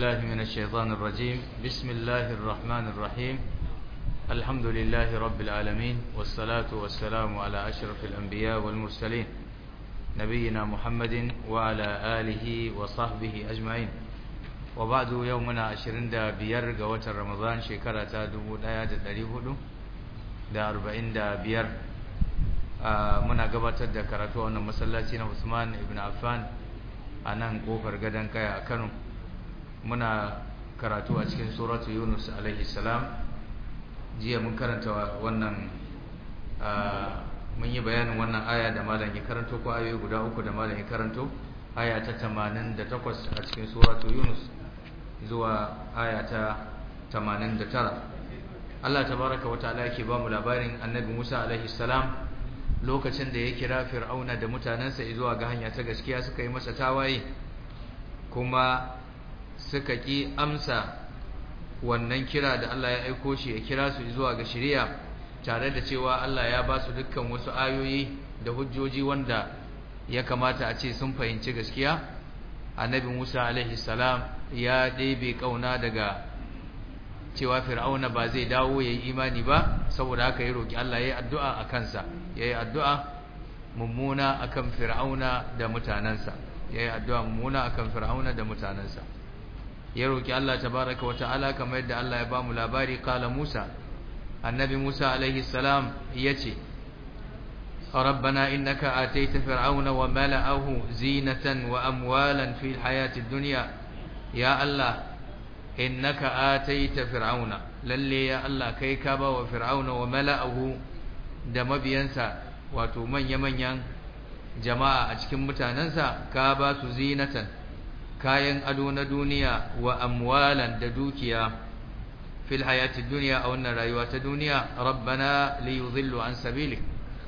بالله من الشيطان الرجيم بسم الله الرحمن الرحيم الحمد لله رب العالمين والصلاة والسلام على أشرف الأنبياء والمرسلين نبينا محمد وعلى آله وصحبه أجمعين وبعد يومنا عشرين دا بير قوة رمضان شكرة دبو دايا دا دريهدو دا أربعين دا بير muna gabatar da karatu a wannan masallaci na Usman ibn Affan a nan kofar gadon kaya a Kano muna karatu a cikin suratu Yunus alaihi salam jiya mun karanta wannan mun yi bayanin wannan aya da malam ya karanto ko ayoyi guda uku da malam ya karanto aya ta 88 a cikin suratu Yunus zuwa aya ta 89 Allah tabaraka wa ta'ala yake ba mu labarin Annabi Musa alaihi salam lokacin da ya kira fir'auna da mutanensa zuwa ga hanya ta gaskiya suka yi masa tawaye kuma suka ki amsa wannan kira da Allah ya aiko shi ya kira su zuwa ga shari'a tare da cewa Allah ya ba su dukkan wasu ayoyi da hujjoji wanda ya kamata a ce sun fahimci gaskiya annabi Musa alaihi salam ya ɗebe kauna daga cewa fir'auna ba zai dawo yayi imani ba saboda haka ya roki Allah yayi addu'a a kansa yayi addu'a mummuna akan fir'auna da mutanansa yayi addu'a mummuna akan fir'auna da mutanansa ya roki Allah tabaaraka wa ta'ala kamar yadda Allah ya bamu labari kala Musa annabi Musa alaihi salam yace ربنا إنك آتيت فرعون وملأه زينة وأموالا في الحياة الدنيا يا الله innaka ataita fir'auna lalle ya Allah kai ka ba wa fir'auna wa mala'ahu da mabiyansa wato manya-manyan jama'a a cikin mutanansa ka ba su zinatan kayan ado na duniya wa amwalan da dukiya fil hayati dunya a wannan rayuwa ta duniya rabbana li yudhillu an sabilik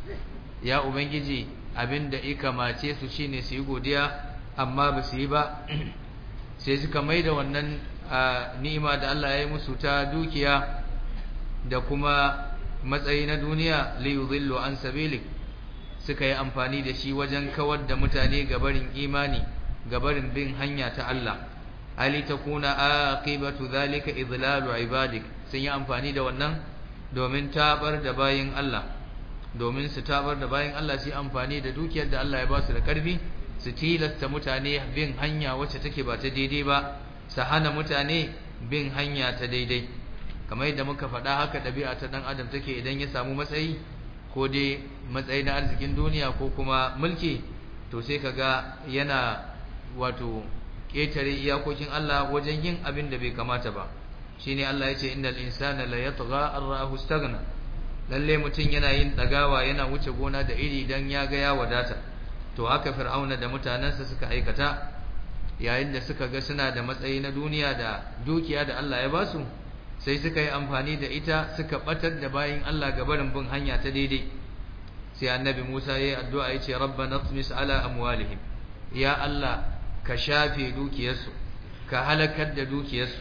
ya ubangiji abinda ikamace su shine su yi godiya amma ba su yi ba sai suka maida wannan a ni'ima da Allah ya yi musu ta dukiya da kuma matsayi na duniya li yudhillu an sabilik suka yi amfani da shi wajen kawar da mutane gabarin imani gabarin bin hanya ta Allah ali takuna aqibatu zalika idlalu ibadik sun yi amfani da wannan domin tabar da bayin Allah domin su tabar da bayin Allah su yi amfani da dukiyar da Allah ya ba su da karfi su tilasta mutane bin hanya wacce take ba ta daidai ba su hana mutane bin hanya ta daidai kamar yadda muka faɗa haka ɗabi'a ta ɗan adam take idan ya samu matsayi ko dai matsayi na arzikin duniya ko kuma mulki to sai kaga yana wato ƙetare iyakokin Allah wajen yin abin da bai kamata ba shine Allah ya ce innal insana la yatgha ar-ra'ahu istaghna lalle mutum yana yin dagawa yana wuce gona da iri dan ya ga ya wadata to haka fir'auna da mutanansa suka aikata yayin da suka ga suna da matsayi na duniya da dukiya da Allah ya basu sai suka yi amfani da ita suka batar da bayin Allah ga barin bin hanya ta daidai sai annabi Musa yayi addu'a yace rabbana tmis ala amwalihim ya Allah ka shafe dukiyarsu ka halakar da dukiyarsu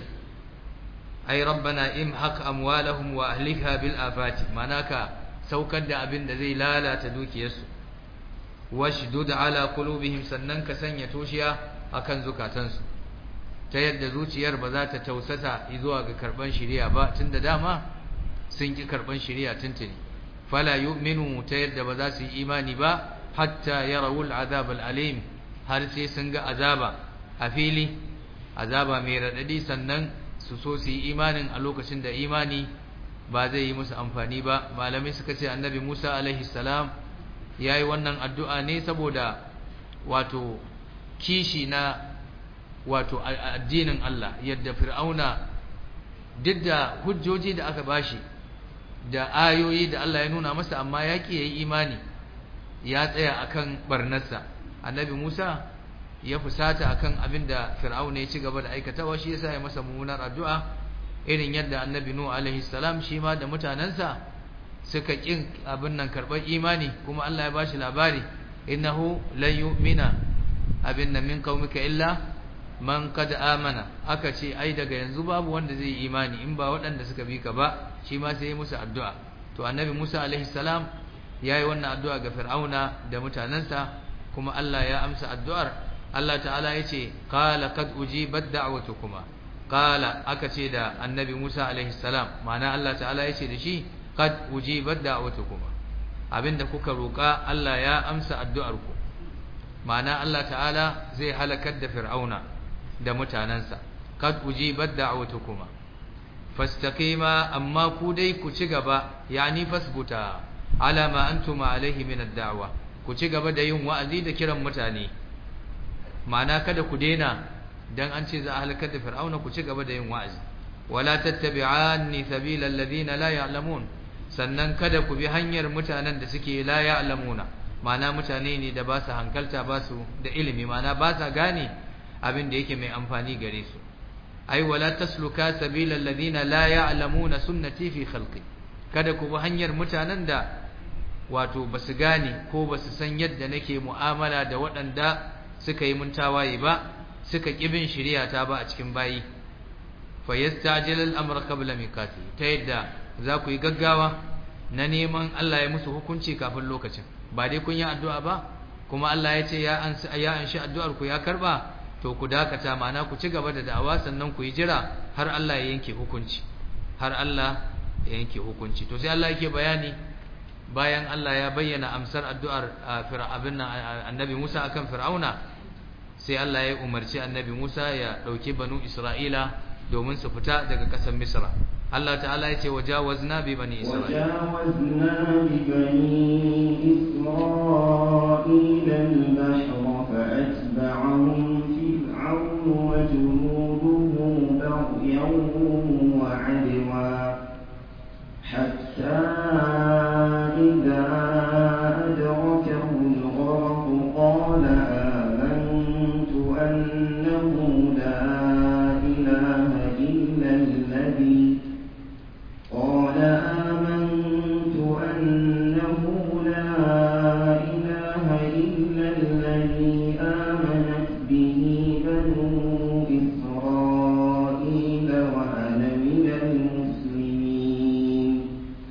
ai rabbana imhaq amwalahum wa ahlikha bil afati manaka saukar da abin da zai lalata dukiyarsu washdud ala qulubihim sannan ka sanya toshiya akan zukatansu ta yadda zuciyar ba za ta tausasa zuwa ga karban shari'a ba tunda dama sun ki karban shari'a tuntuni fala yu'minu ta yadda ba za su yi imani ba hatta yarawul azab alim har sai sun ga azaba a fili azaba mai radadi sannan su so su yi imanin a lokacin da imani ba zai yi musu amfani ba malamai suka ce annabi Musa alaihi salam yayi wannan addu'a ne saboda wato kishi na wato addinin Allah yadda fir'auna duk da hujjoji da aka bashi da ayoyi da Allah ya nuna masa amma ya ki yayi imani ya tsaya akan barnarsa annabi Musa ya fusata akan abin da fir'auna ya ci gaba da aikatawa shi yasa ya masa mummunar addu'a irin yadda annabi Nuh alaihi salam shi ma da mutanansa suka kin abin nan karɓar imani kuma Allah ya bashi labari innahu lan yu'mina abin nan min qaumika illa man qad amana aka ce ai daga yanzu babu wanda zai yi imani in ba waɗanda suka bi ka ba shi ma sai ya musu addu'a to annabi Musa alaihi salam yayi wannan addu'a ga Fir'auna da mutanansa kuma Allah ya amsa addu'ar Allah ta'ala yace qala qad ujibat da'watukuma qala aka ce da annabi Musa alaihi salam ma'ana Allah ta'ala ya ce da shi qad ujibat da'watukuma abinda kuka roka Allah ya amsa addu'arku ma'ana Allah ta'ala zai halakar da fir'auna da mutanansa qad ujibat da'watukuma fastaqima amma ku dai ku ci gaba yani fasbuta ala ma antum alaihi min ad-da'wa ku ci gaba da yin wa'azi da kiran mutane ma'ana kada ku daina dan an ce za a halakar da fir'auna ku ci gaba da yin wa'azi wala tattabi'anni sabila alladhina la ya'lamun sannan kada ku bi hanyar mutanen da suke la ya'lamuna ma'ana mutane ne da ba su hankalta ba su da ilimi ma'ana ba sa gane abin da yake mai amfani gare su ai wala tasluka sabila alladhina la ya'lamuna sunnati fi khalqi kada ku bi hanyar mutanen da wato basu gane ko basu san yadda nake mu'amala da waɗanda suka yi mun tawaye ba suka kibin shari'ata ba a cikin bayi fa yastajil al-amra qabla miqati ta yadda za ku yi gaggawa na neman Allah ya musu hukunci kafin lokacin ba dai kun yi addu'a ba kuma Allah ya ce ya anshi ya anshi addu'ar ku ya karba to ku dakata ma'ana ku ci gaba da da'awa sannan ku yi jira har Allah ya yanke hukunci har Allah ya yanke hukunci to sai Allah yake bayani bayan Allah ya bayyana amsar addu'ar fir'abin annabi Musa akan fir'auna sai Allah ya umarci annabi Musa ya dauki banu Isra'ila domin su fita daga ƙasar Misra Allah ta'ala ya ce wajawazna bi bani Isra'ila وجاوزنا ببني إسرائيل البحر فأتبعهم فرعون وجنوده بغيا وعدوا حتى إذا أدركه الغرق قال آمنت أنه لا إله إلا الذي قال آمنت أنه لا إله إلا الذي آمنت به بنو إسرائيل وأنا من المسلمين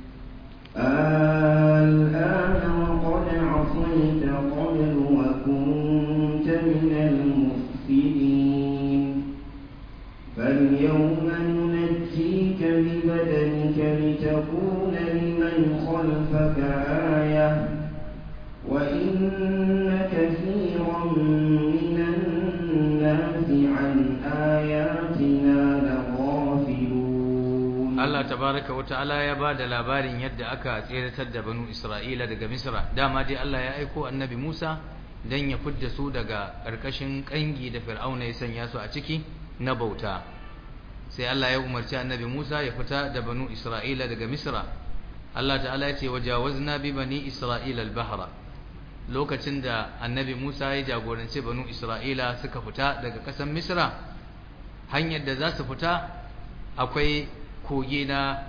الآن وقد عصيت قبل وكنت من المفسدين فاليوم ننجيك ببدنك لتكون لمن خلفك آية وإن كثيرا من الناس عن آياتنا لغافلون Allah tabaraka wa ta'ala ya ba da labarin yadda aka tseratar da banu Isra'ila daga Misra dama dai Allah ya aiko annabi Musa dan ya fidda su daga ƙarƙashin ƙangi da Fir'auna ya sanya su a ciki na bauta sai Allah ya umarci annabi Musa ya fita da banu Isra'ila daga Misra Allah ta'ala ya ce wajawazna bi bani Isra'ila al-bahra lokacin da annabi Musa ya jagoranci banu Isra'ila suka fita daga ƙasar Misra hanyar da za su fita akwai kogi na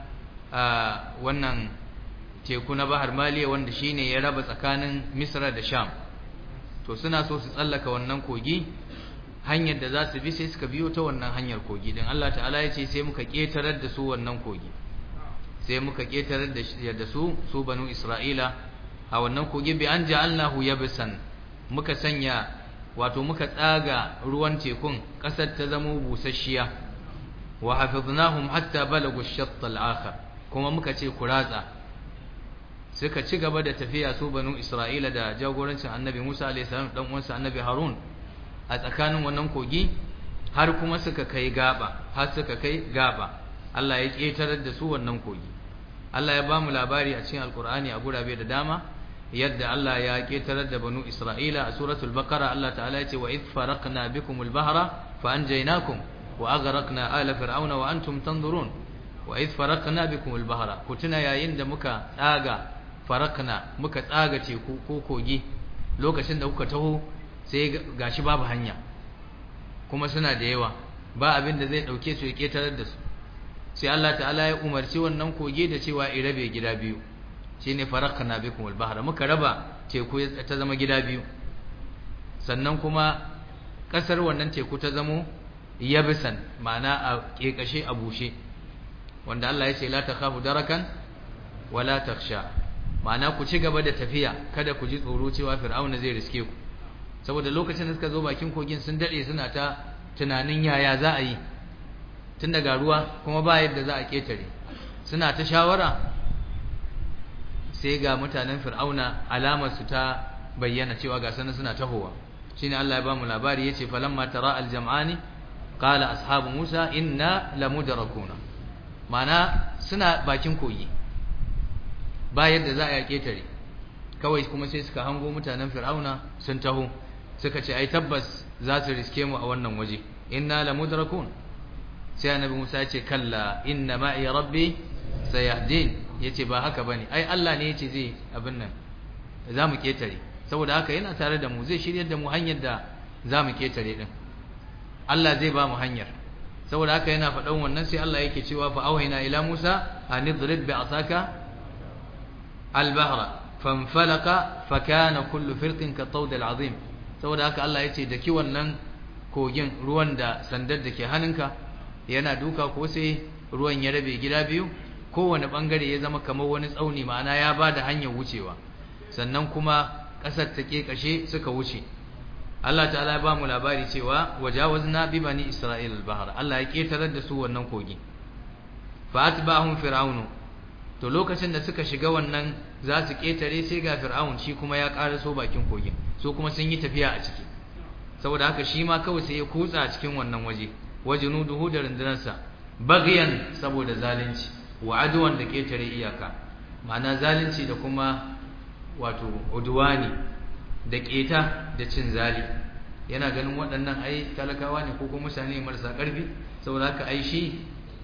wannan teku na Bahar Maliya wanda shine ya raba tsakanin Misra da Sham to suna so su tsallaka wannan kogi hanyar da za su bi sai suka biyo ta wannan hanyar kogi din Allah ta'ala ya ce sai muka ketarar da su wannan kogi sai muka ketarar da su su banu Isra'ila a wannan kogi bi an ja'alnahu yabsan muka sanya wato muka tsaga ruwan tekun kasar ta zama busasshiya wa hafiznahum hatta balagu ash-shatt al-akhar kuma muka ce ku ratsa suka ci gaba da tafiya su banu Isra'ila da jagorancin Annabi Musa alayhi salam dan uwansa Annabi Harun a tsakanin wannan kogi har kuma suka kai gaba har suka kai gaba Allah ya ketarar da su wannan kogi Allah ya ba mu labari a cikin Alkur'ani a gurabe da dama yadda Allah ya ketarar da banu Isra'ila a suratul Baqara Allah ta'ala ya ce wa idh faraqna bikumul bahra fa anjaynakum wa aghraqna ala fir'auna wa antum tanzurun wa idh faraqna bikumul bahra ku tuna yayin da muka tsaga faraqna muka tsaga teku ko kogi lokacin da kuka taho sai gashi babu hanya kuma suna da yawa ba abin da zai dauke su ya ketarar da su sai Allah ta'ala ya umarci wannan koge da cewa i rabe gida biyu shine faraqna bikum al-bahra muka raba teku ta zama gida biyu sannan kuma kasar wannan teku ta zamo yabisan ma'ana a kekashe a bushe wanda Allah ya ce la takhafu darakan wala takhsha ma'ana ku ci gaba da tafiya kada ku ji tsoro cewa fir'auna zai riske ku saboda lokacin da suka zo bakin kogin sun dade suna ta tunanin yaya za a yi tun daga ruwa kuma ba yadda za a ketare suna ta shawara sai ga mutanen fir'auna alamar su ta bayyana cewa ga sanin suna tahowa shine Allah ya ba mu labari yace falamma tara aljam'ani qala ashabu musa inna lamudrakuna mana suna bakin koyi ba yadda za a ketare kawai kuma sai suka hango mutanen fir'auna sun taho suka ce ai tabbas za su riske mu a wannan waje inna lamudrakun sai annabi Musa ya ce kalla inna ma'i rabbi sayahdin yace ba haka bane ai Allah ne yace zai abin nan za mu ketare saboda haka yana tare da mu zai shiryar da mu hanyar da za mu ketare din Allah zai ba mu hanyar saboda haka yana faɗan wannan sai Allah yake cewa fa auhayna ila Musa an idrib bi asaka al-bahra fanfalaqa fa kana kullu firqin ka tawd al-azim saboda haka Allah yace da ki wannan kogin ruwan da sandar da ke hannunka yana duka ko sai ruwan ya rabe gida biyu kowane bangare ya zama kamar wani tsauni ma'ana ya ba da hanyar wucewa sannan kuma ƙasar ta kashe suka wuce Allah ta'ala ya ba mu labari cewa wajawazna bi bani isra'il al-bahr Allah ya ketarar da su wannan kogi fa atba'ahum fir'aunu to lokacin da suka shiga wannan za su ketare sai ga fir'aun shi kuma ya so bakin kogin so kuma sun yi tafiya a ciki saboda haka shi ma kawai sai ya kutsa a cikin wannan waje wajunuduhu da rundunarsa bagiyan saboda zalunci wa adwan da ketare iyaka ma'ana zalunci da kuma wato udwani da keta da cin zali yana ganin waɗannan ai talakawa ne ko kuma mutane marasa ƙarfi saboda haka ai shi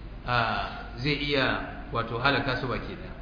zai iya wato halaka su baki ɗaya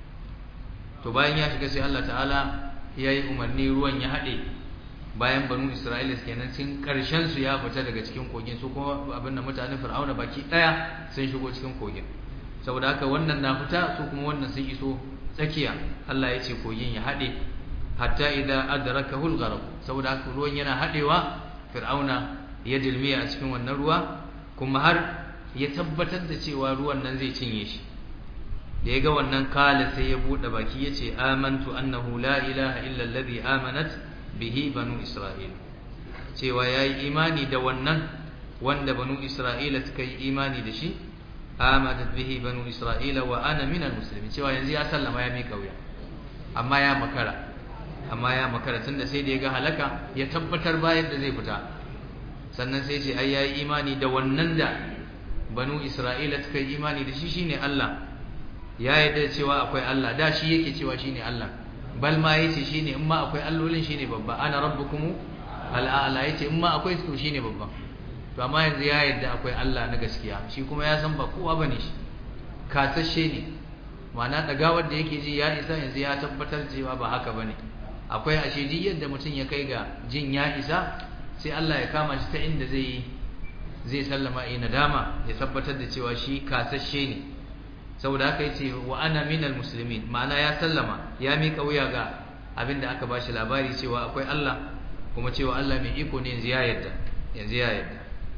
to bayan ya shiga sai Allah ta'ala ya yi umarni ruwan ya haɗe bayan banu isra'ila kenan sun karshen su ya fita daga cikin kogin su kuma abin da mutanen fir'auna baki daya sun shigo cikin kogin saboda haka wannan na fita su kuma wannan sun iso tsakiya Allah ya ce kogin ya hade hatta idza adrakahu al-gharq saboda haka ruwan yana hadewa fir'auna ya dilmiya a cikin wannan ruwa kuma har ya tabbatar da cewa ruwan nan zai cinye shi da ya ga wannan kala sai ya bude baki yace amantu annahu la ilaha illa alladhi amanat bihi banu isra'ila cewa yayi imani da wannan wanda banu isra'ila suka yi imani da shi amanat bihi banu isra'ila wa ana minal muslimin cewa yanzu ya sallama ya mika wuya amma ya makara amma ya makara tunda sai da ya ga halaka ya tabbatar bayan da zai fita sannan sai ce ai yayi imani da wannan da banu isra'ila suka yi imani da shi shine Allah ya yarda cewa akwai Allah da shi yake cewa shine Allah bal ma yace shine in ma akwai allolin shine babba ana rabbukum al'ala yace in ma akwai su shine babba to amma yanzu ya yarda akwai Allah na gaskiya shi kuma ya san ba kowa bane shi kasashe ne ma'ana dagawar da yake ji ya isa yanzu ya tabbatar cewa ba haka bane akwai ashe ji yadda mutum ya kai ga jin ya isa sai Allah ya kama shi ta inda zai zai sallama ina nadama ya tabbatar da cewa shi kasashe ne saboda haka yace wa ana minal muslimin ma'ana ya sallama ya mika wuya ga abinda aka bashi labari cewa akwai Allah kuma cewa Allah mai iko ne yanzu ya yarda yanzu ya yarda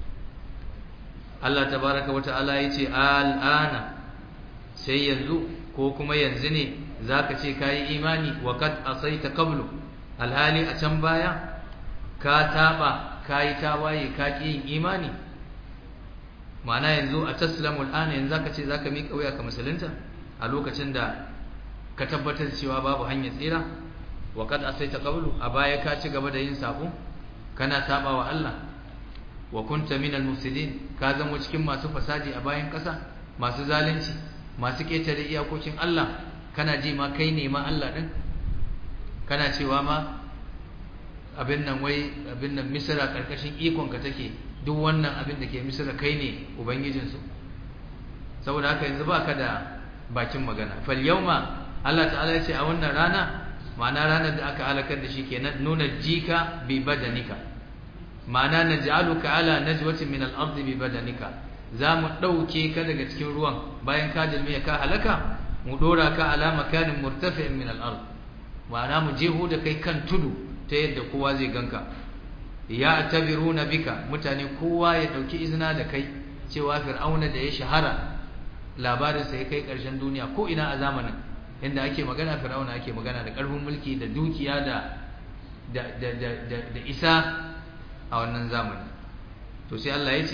Allah tabaraka wata'ala yace al'ana sai yanzu ko kuma yanzu ne zaka ce kai imani wa kad asaita qablu alhali a can baya ka taba kai tawaye ka ki yin imani ma'ana yanzu a taslamul ana yanzu zaka ce zaka miƙa wuya ka musulunta a lokacin da ka tabbatar cewa babu hanyar tsira wa kad asaita qablu a baya ka ci gaba da yin sabo kana saba wa Allah wa kunta minal mufsidin ka zama cikin masu fasadi a bayan ƙasa masu zalunci masu ketare iyakokin Allah kana ji ma kai ne ma Allah din kana cewa ma abin nan wai abin nan misra karkashin ikon ka take duk wannan abin da ke misira kai ne ubangijinsu saboda haka yanzu ba ka da bakin magana fal yauma Allah ta'ala ya ce a wannan rana ma'ana ranar da aka halakar da shi kenan nuna jika bi badanika ma'ana naj'aluka ala najwatin min al-ard bi badanika za mu dauke ka daga cikin ruwan bayan ka dilmiya ka halaka mu dora ka ala makanin murtafi'in min al-ard ma'ana mu jeho da kai kan tudu ta yadda kowa zai ganka ya tabiruna bika mutane kowa ya dauki izina da kai cewa fir'auna da ya shahara labarin sa ya kai karshen duniya ko ina a zamanin inda ake magana fir'auna ake magana da karfin mulki da dukiya da da da da, da, da isa a wannan zamani to sai Allah ya ce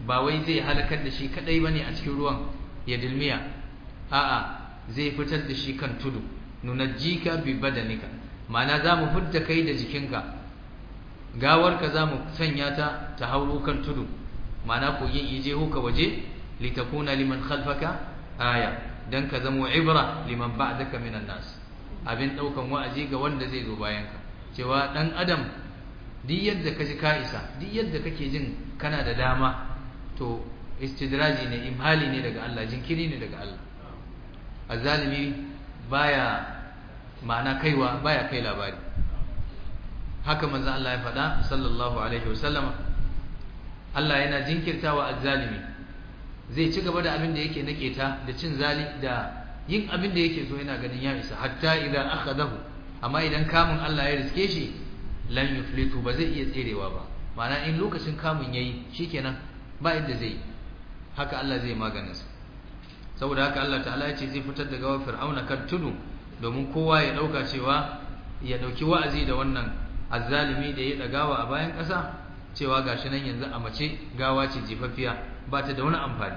ba wai zai halakar da shi kadai bane a cikin ruwan ya dilmiya a'a zai fitar da shi kan tudu nunajjika bi badanika ma'ana za mu fidda kai da jikinka gawarka za mu sanya ta ta hauro kan tudu ma'ana kogin ije ka waje litakuna liman khalfaka aya dan ka zamo ibra liman ba'daka minan nas abin daukan wa'azi ga wanda zai zo bayan ka cewa dan adam duk yadda ka ji ka isa duk yadda kake jin kana da dama to istidraji ne imhali ne daga Allah jinkiri ne daga Allah azzalimi baya ma'ana kaiwa baya kai labari haka manzo Allah ya faɗa sallallahu alaihi wasallama Allah yana jinkirtawa azzalimi zai ci gaba da abin da yake nake ta da cin zali da yin abin da yake so yana ganin ya isa hatta idan akhadahu amma idan kamun Allah ya riske shi lan yuflitu ba zai iya tserewa ba ma'ana in lokacin kamun yayi shikenan ba yadda zai haka Allah zai maganin sa saboda haka Allah ta'ala ya ce zai fitar da gawar fir'auna kan tudu domin kowa ya dauka cewa ya dauki wa'azi da wannan azzalimi da ya dagawa a bayan ƙasa cewa gashi nan yanzu a mace gawa ce jifaffiya ba ta da wani amfani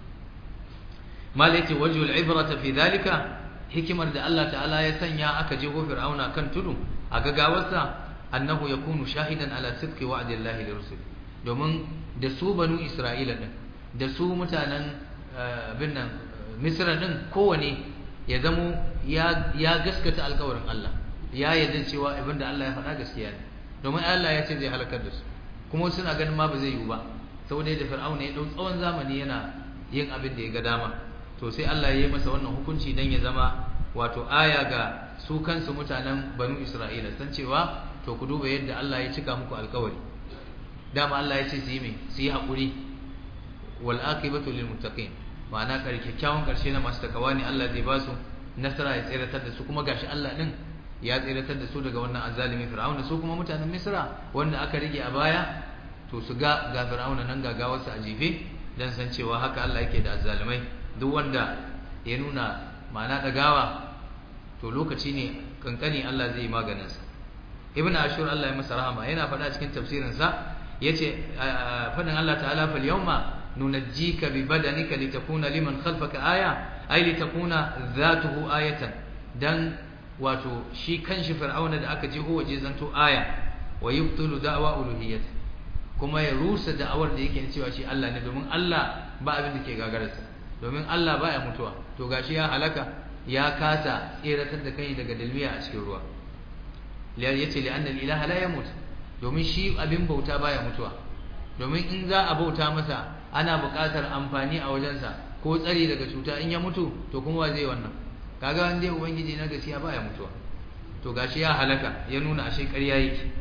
malai ce wajhul ibrata fi dhalika hikimar da Allah ta'ala ya sanya aka je go fir'auna kan tudu a gagawarsa annahu yakunu shahidan ala sidqi wa'dillahi lirrusul domin da su banu isra'ila din da su mutanen bin nan misra din kowane ya zamo ya gaskata alkawarin Allah ya yarda cewa abin da Allah ya faɗa gaskiya ne domin Allah ya ce zai halakar da su kuma suna ganin ma ba zai yiwu ba saboda da fir'auna ya dau tsawon zamani yana yin abin da ya ga dama to sai Allah ya yi masa wannan hukunci dan ya zama wato aya ga su kansu mutanen banu Isra'ila san cewa to ku duba yadda Allah ya cika muku alkawari dama Allah ya ce su yi mai su yi haƙuri wal aqibatu lil muttaqin ma'ana kyakkyawan karshe na masu takawa ne Allah zai ba su nasara ya tsiratar da su kuma gashi Allah din ya tsiratar da su daga wannan azalimi fir'auna su kuma mutanen misra wanda aka rige a baya to su ga ga fir'auna nan gagawarsu a jefe dan san cewa haka Allah yake da azalimai duk wanda ya nuna ma'ana dagawa to lokaci ne kankani Allah zai yi maganin sa ibn ashur Allah ya masa rahama yana faɗa cikin tafsirin sa yace fadin Allah ta'ala fal yawma nunajjika bi badanika litakuna liman khalfaka aya ay litakuna dhatuhu ayatan dan wato shi kanshi fir'auna da aka jeho waje zanto aya wa yubtilu da'wa uluhiyyah kuma ya rusa da'awar da yake cewa shi Allah ne domin Allah ba abin da ke gagararsa domin Allah baya mutuwa to gashi ya halaka ya kasa tseratar da kai daga dalmiya a cikin ruwa yace li anna al-ilaha la yamut domin shi abin bauta baya mutuwa domin in za a bauta masa ana buƙatar amfani a wajensa ko tsari daga cuta in ya mutu to kuma wa zai wannan kaga wanda ya ubangiji na gaskiya baya mutuwa to gashi ya halaka ya nuna ashe ƙarya yake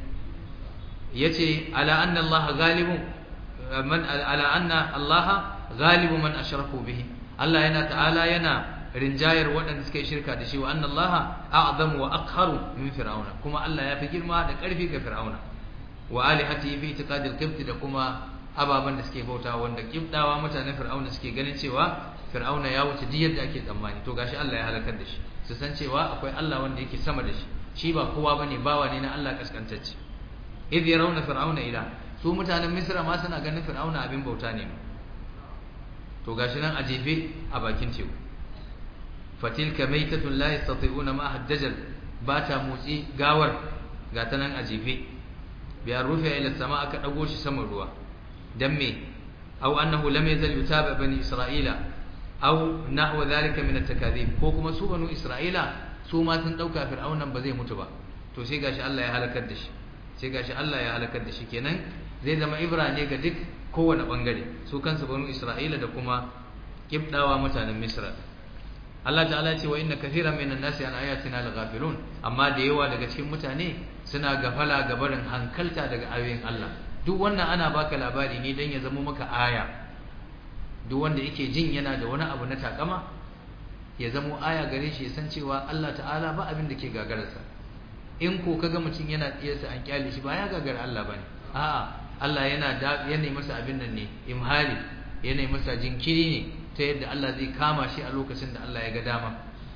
yace ala anna Allah ghalibun man ala anna Allah ghalibu man ashraku bihi Allah yana ta'ala yana rinjayar waɗanda suka yi shirka da shi wa anna Allah a'zamu wa aqharu min fir'auna kuma Allah ya fi girma da ƙarfi ga fir'auna wa alihati fi itiqadil qibt da kuma ababan da suke bauta wanda kibdawa mutanen fir'auna suke ganin cewa fir'auna ya wuce duk yadda ake tsammani to gashi Allah ya halakar da shi su san cewa akwai Allah wanda yake sama da shi shi ba kowa bane bawa ne na Allah kaskantacce idh yarawna fir'auna ila su mutanen misra ma suna ganin fir'auna abin bauta ne to gashi nan a jefe a bakin teku fatilka maitatun la yastati'una ma haddajal ba ta motsi gawar ga ta nan a jefe biya rufe ila sama aka dago shi saman ruwa dan me aw annahu lam yazal yutaba bani isra'ila aw nahwa dhalika min at-takadhib ko kuma su banu isra'ila su ma sun dauka fir'aunan ba zai mutu ba to sai gashi Allah ya halakar da shi sai gashi Allah ya halakar da shi kenan zai zama ibra ne ga duk kowane bangare su kansu banu isra'ila da kuma kibdawa mutanen misra Allah ta'ala ce wa inna kathiran minan nasi an ayatina laghafilun amma da yawa daga cikin mutane suna gafala ga barin hankalta daga ayoyin Allah duk wannan ana baka labari ne dan ya zama maka aya duk wanda yake jin yana da wani abu na takama ya zamo aya gare shi ya san cewa Allah ta'ala ba abin da ke gagararsa in ko kaga mutum yana tsiyarsa an kyale shi ba ya gagara Allah bane a'a Allah yana da yana masa abin nan ne imhali yana masa jinkiri ne ta yadda Allah zai kama shi a lokacin da Allah ya ga dama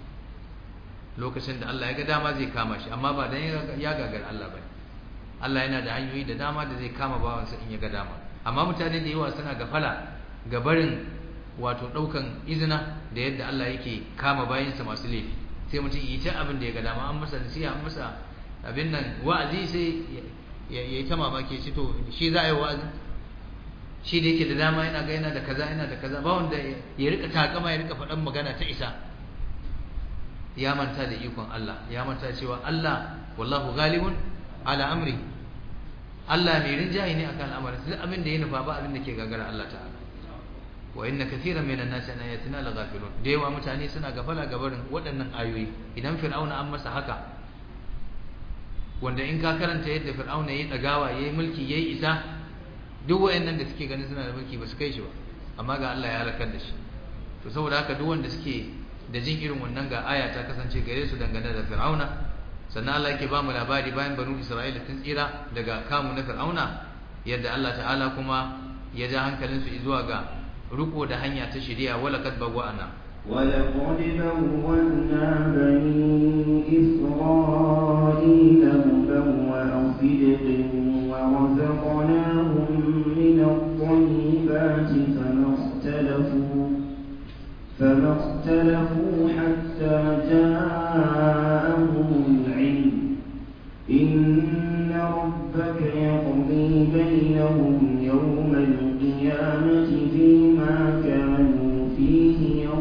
lokacin da Allah ya ga dama zai kama shi amma ba dan ya gagara Allah bane Allah yana da hanyoyi da dama da zai kama bawansa in ya ga dama amma mutane da yawa suna gafala ga barin wato daukan izina da yadda Allah yake kama bayansa masu laifi sai mutum yi ta abin da ya ga dama an masa nasiha an masa abin nan wa'azi sai ya yi ta mamaki shi to shi za a yi wa'azi shi da yake da dama yana ga yana da kaza yana da kaza ba wanda ya rika takama ya rika faɗan magana ta isa ya manta da ikon Allah ya manta cewa Allah wallahu ghalibun ala amri Allah mai rinjaye ne akan al'amarin duk abin da ya nufa ba abin da ke gagara Allah ta'ala wa inna kathiran minan nasi an ayatina laghafilun da yawa mutane suna gafala gabarin waɗannan ayoyi idan fir'auna an masa haka wanda in ka karanta yadda fir'auna yayi dagawa yayi mulki yayi isa duk wayannan da suke ganin suna da mulki ba su kai shi ba amma ga Allah ya halakar da shi to saboda haka duk wanda suke da jin irin wannan ga aya ta kasance gare su dangane da fir'auna sannan Allah yake ba mu labari bayan banu Isra'ila tun tsira daga kamu na fir'auna yadda Allah ta'ala kuma ya ja hankalinsu zuwa ga riko da hanya ta shari'a wala kad bawwa'ana ولقد بوأنا بني إسرائيل مبوأ صدق ورزقناهم من الطيبات فما اختلفوا فما اختلفوا حتى جاءهم العلم إن ربك يقضي بينهم يوم القيامة فيما كانوا فيه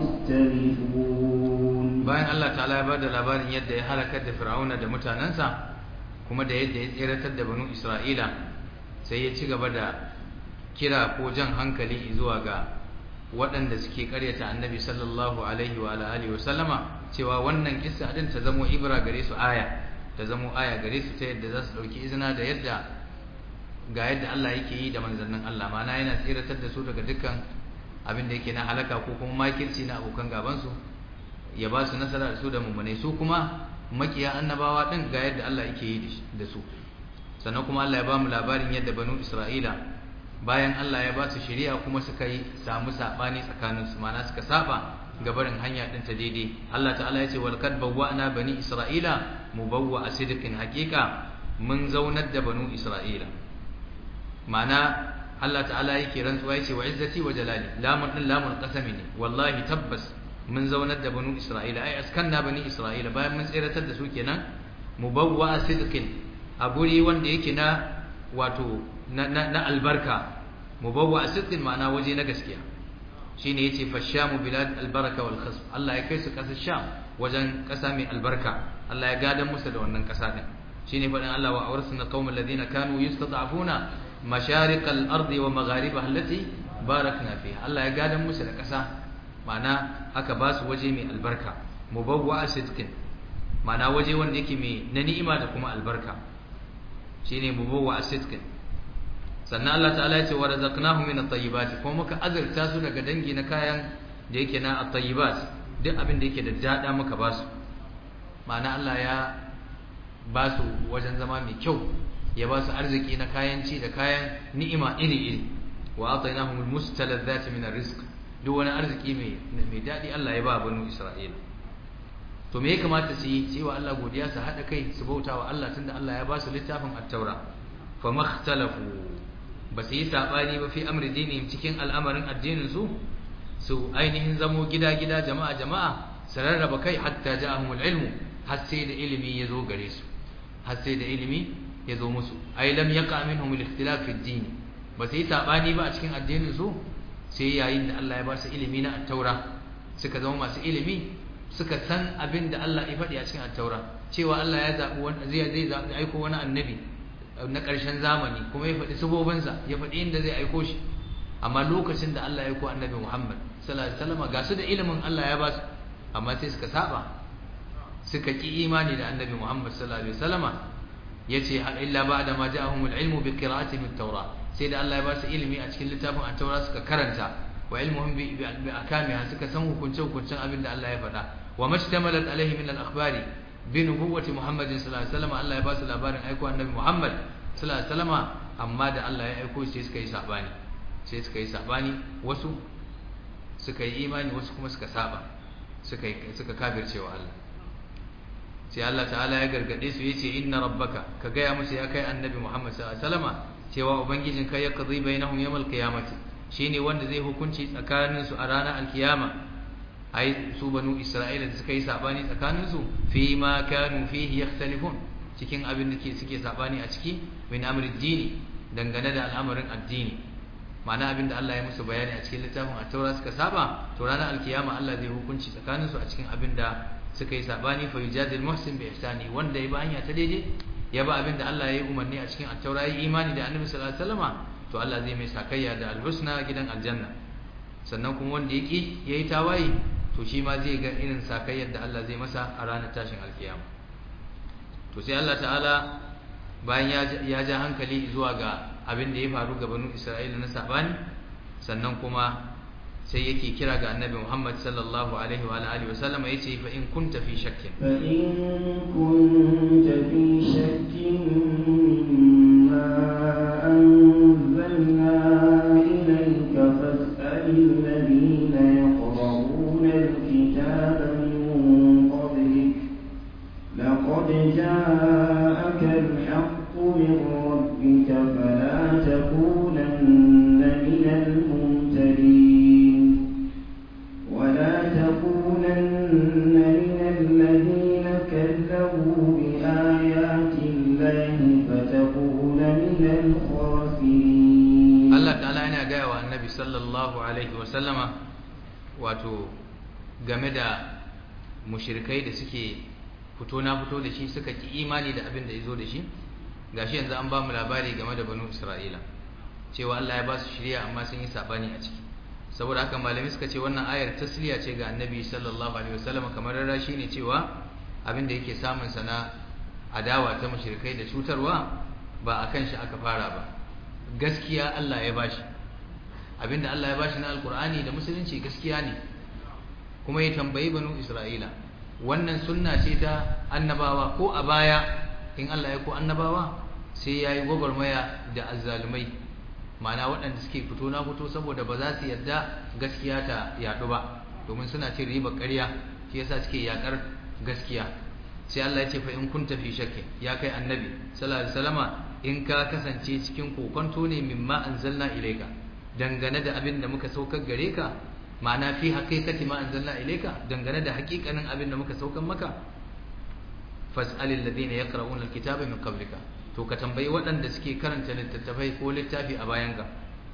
يختلفون bayan Allah ta'ala ya bada labarin yadda ya halakar da Fir'auna da mutanansa kuma da yadda ya tseratar da banu Isra'ila sai ya ci gaba da kira ko jan hankali zuwa ga waɗanda suke karyata annabi sallallahu alaihi wa alihi wa sallama cewa wannan kissa din ta zamo ibra gare su aya ta zamo aya gare su ta yadda za su ɗauki izina da yadda ga yadda Allah yake yi da manzannin Allah mana yana tseratar da su daga dukkan abin da yake na halaka ko kuma makirci na abokan gabansu ya ba su nasara da su da mummunai su kuma makiya annabawa din ga yadda Allah yake yi da su sannan kuma Allah ya ba mu labarin yadda banu Isra'ila bayan Allah ya ba su shari'a kuma suka yi samu sabani tsakanin su mana suka saba gabarin hanya din ta daidai Allah ta'ala ya ce wal kad bawwa'na bani Isra'ila mubawwa'a sidqin haqiqa mun zaunar da banu Isra'ila mana Allah ta'ala yake rantsuwa yace wa izzati wa jalali lamun din lamun qasami ne wallahi tabbas mun zaunar da banu isra'ila ai askanna bani isra'ila bayan mun tsiratar da su kenan mubawwa sidqin a guri wanda yake na wato na, na, na albarka mubawwa sidqin ma'ana waje na gaskiya shine yace fashamu bilad albaraka wal khasb Allah ya kai su kasar sham wajen kasa mai albarka Allah ya gadan musu da wannan kasa din shine fadin Allah wa awrasna qaumal ladina kanu yustad'afuna مشارق الأرض ومغاربها التي باركنا فيها الله يقادم موسى لكسا معنى هكا باس وجه من البركة مبوع صدق معنى وجه وندك من ننئمة لكما البركة شيني مبوع صدق sannan Allah ta'ala ya ce wa razaqnahum min at-tayyibat kuma muka azurta su daga dangi na kayan da yake na at-tayyibat duk abin da yake da dada muka ba su ma'ana Allah ya ba su wajen zama mai kyau ya ba su arziki na kayan ci da kayan ni'ima iri-iri wa atainahum almustaladzati min arrizq duk wani arziki mai mai dadi Allah ya ba banu Isra'ila to me ya kamata su yi cewa Allah godiya su hada kai su bauta wa Allah tunda Allah ya ba su littafin at-taura fa makhtalafu ba su yi sabani ba fi amri dinihim cikin al'amarin addinin su su ainihin zamo gida-gida jama'a jama'a su rarraba kai hatta ja'ahumul ilmu har sai da ilimi ya zo gare su har sai da ilimi ya zo musu ai lam yaqa minhum al-ikhtilaf fi ad-din ba sai sabani ba a cikin addinin su sai yayin da Allah ya ba su ilimi na at-taura suka zama masu ilimi suka san abin da Allah ya faɗi a cikin at-taura cewa Allah ya zabi wani zai zai aiko wani annabi na ƙarshen zamani kuma ya faɗi sabobinsa ya faɗi inda zai aiko shi amma lokacin da Allah ya aiko annabi Muhammad sallallahu alaihi wasallam ga su da ilimin Allah ya ba su amma sai suka saba suka ki imani da annabi Muhammad sallallahu alaihi wasallama yace illa ba'da ma ja'ahumul ilmu bi qira'ati mit tawra sai da Allah ya ba su ilimi a cikin littafin at-taura suka karanta wa ilmuhum bi bi akamiha suka san hukunce hukuncin abin da Allah ya faɗa wa mashtamalat alaihi min al-akhbari bi nubuwwati Muhammadin sallallahu alaihi wasallam Allah ya ba su labarin aiko annabi Muhammad sallallahu alaihi wasallama amma da Allah ya aiko sai suka yi sabani sai suka yi sabani wasu suka yi imani wasu kuma suka saba suka suka kafircewa Allah sai Allah ta'ala ya gargade su yace inna rabbaka ka gaya musu ya kai annabi Muhammad sallallahu alaihi wasallama cewa ubangijin kai ya qadi bainahum yawmal qiyamati shine wanda zai hukunci tsakanin su a ranar alkiyama ai su banu isra'ila da suka yi sabani tsakanin su fi ma kanu fihi yakhtalifun cikin abin da suke sabani a ciki min amri dini dangane da al'amarin addini ma'ana abin da Allah ya musu bayani a cikin littafin at-taura suka saba to ranar alkiyama Allah zai hukunci tsakanin su a cikin abin da suka yi sabani fa yujadil muhsin bi ihsani wanda ya ba hanya ta daidai ya ba abin da Allah ya yi umarni a cikin at-taura yi imani da Annabi sallallahu alaihi wasallama to Allah zai mai sakayya da al-husna gidan aljanna sannan kuma wanda yake yayi tawaye to shi ma zai ga irin sakayyar da Allah zai masa a ranar tashin alkiyama to sai Allah ta'ala bayan ya ja hankali zuwa ga abin da ya faru ga banu Isra'ila na sabani sannan kuma sai yake kira ga annabi Muhammad sallallahu alaihi wa alihi wa sallama yace fa in kunta fi shakkin fa in kunta fi shakkin mimma anzalna ilayka fas'alil ladina yaqra'una al-kitaba min qablik laqad ja'aka al-haqqu min rabbika fala takunanna min al-mumtarin ولا تكونن من الذين كذبوا بآيات الله فتكون من الخاسرين Allah ta'ala yana gaya wa annabi sallallahu alaihi wa sallama wato game da mushrikai da suke fito na fito da shi suka ki imani da abin da ya zo da shi gashi yanzu an ba mu labari game da banu Isra'ila cewa Allah ya ba su shirya amma sun yi sabani a ciki saboda haka malami suka ce wannan ayar tasliya ce ga annabi sallallahu alaihi wasallam kamar rarrashi ne cewa abin da yake samun sana adawa ta mushrikai da cutarwa ba akan shi aka fara ba gaskiya Allah ya bashi abinda Allah ya bashi na alkur'ani da musulunci gaskiya ne kuma ya tambayi banu isra'ila wannan sunna ce ta annabawa ko a baya in Allah ya ko annabawa sai yayi gwagwarmaya da azzalumai ma'ana waɗanda suke fito na fito saboda ba za su yarda gaskiya ta yaɗu ba domin suna cin riba ƙarya shi yasa suke yaƙar gaskiya sai Allah ya ce fa in kunta fi shakki ya kai annabi sallallahu alaihi wasallama in ka kasance cikin kokonto ne mimma anzalna ilayka dangane da abin da muka saukar gare ka ma'ana fi haqiqati ma anzalna ilayka dangane da haƙiƙanin abin da muka saukar maka fas'alil ladina yaqra'una alkitaba min qablika to ka tambayi waɗanda suke karanta littattafai ko littafi a bayanka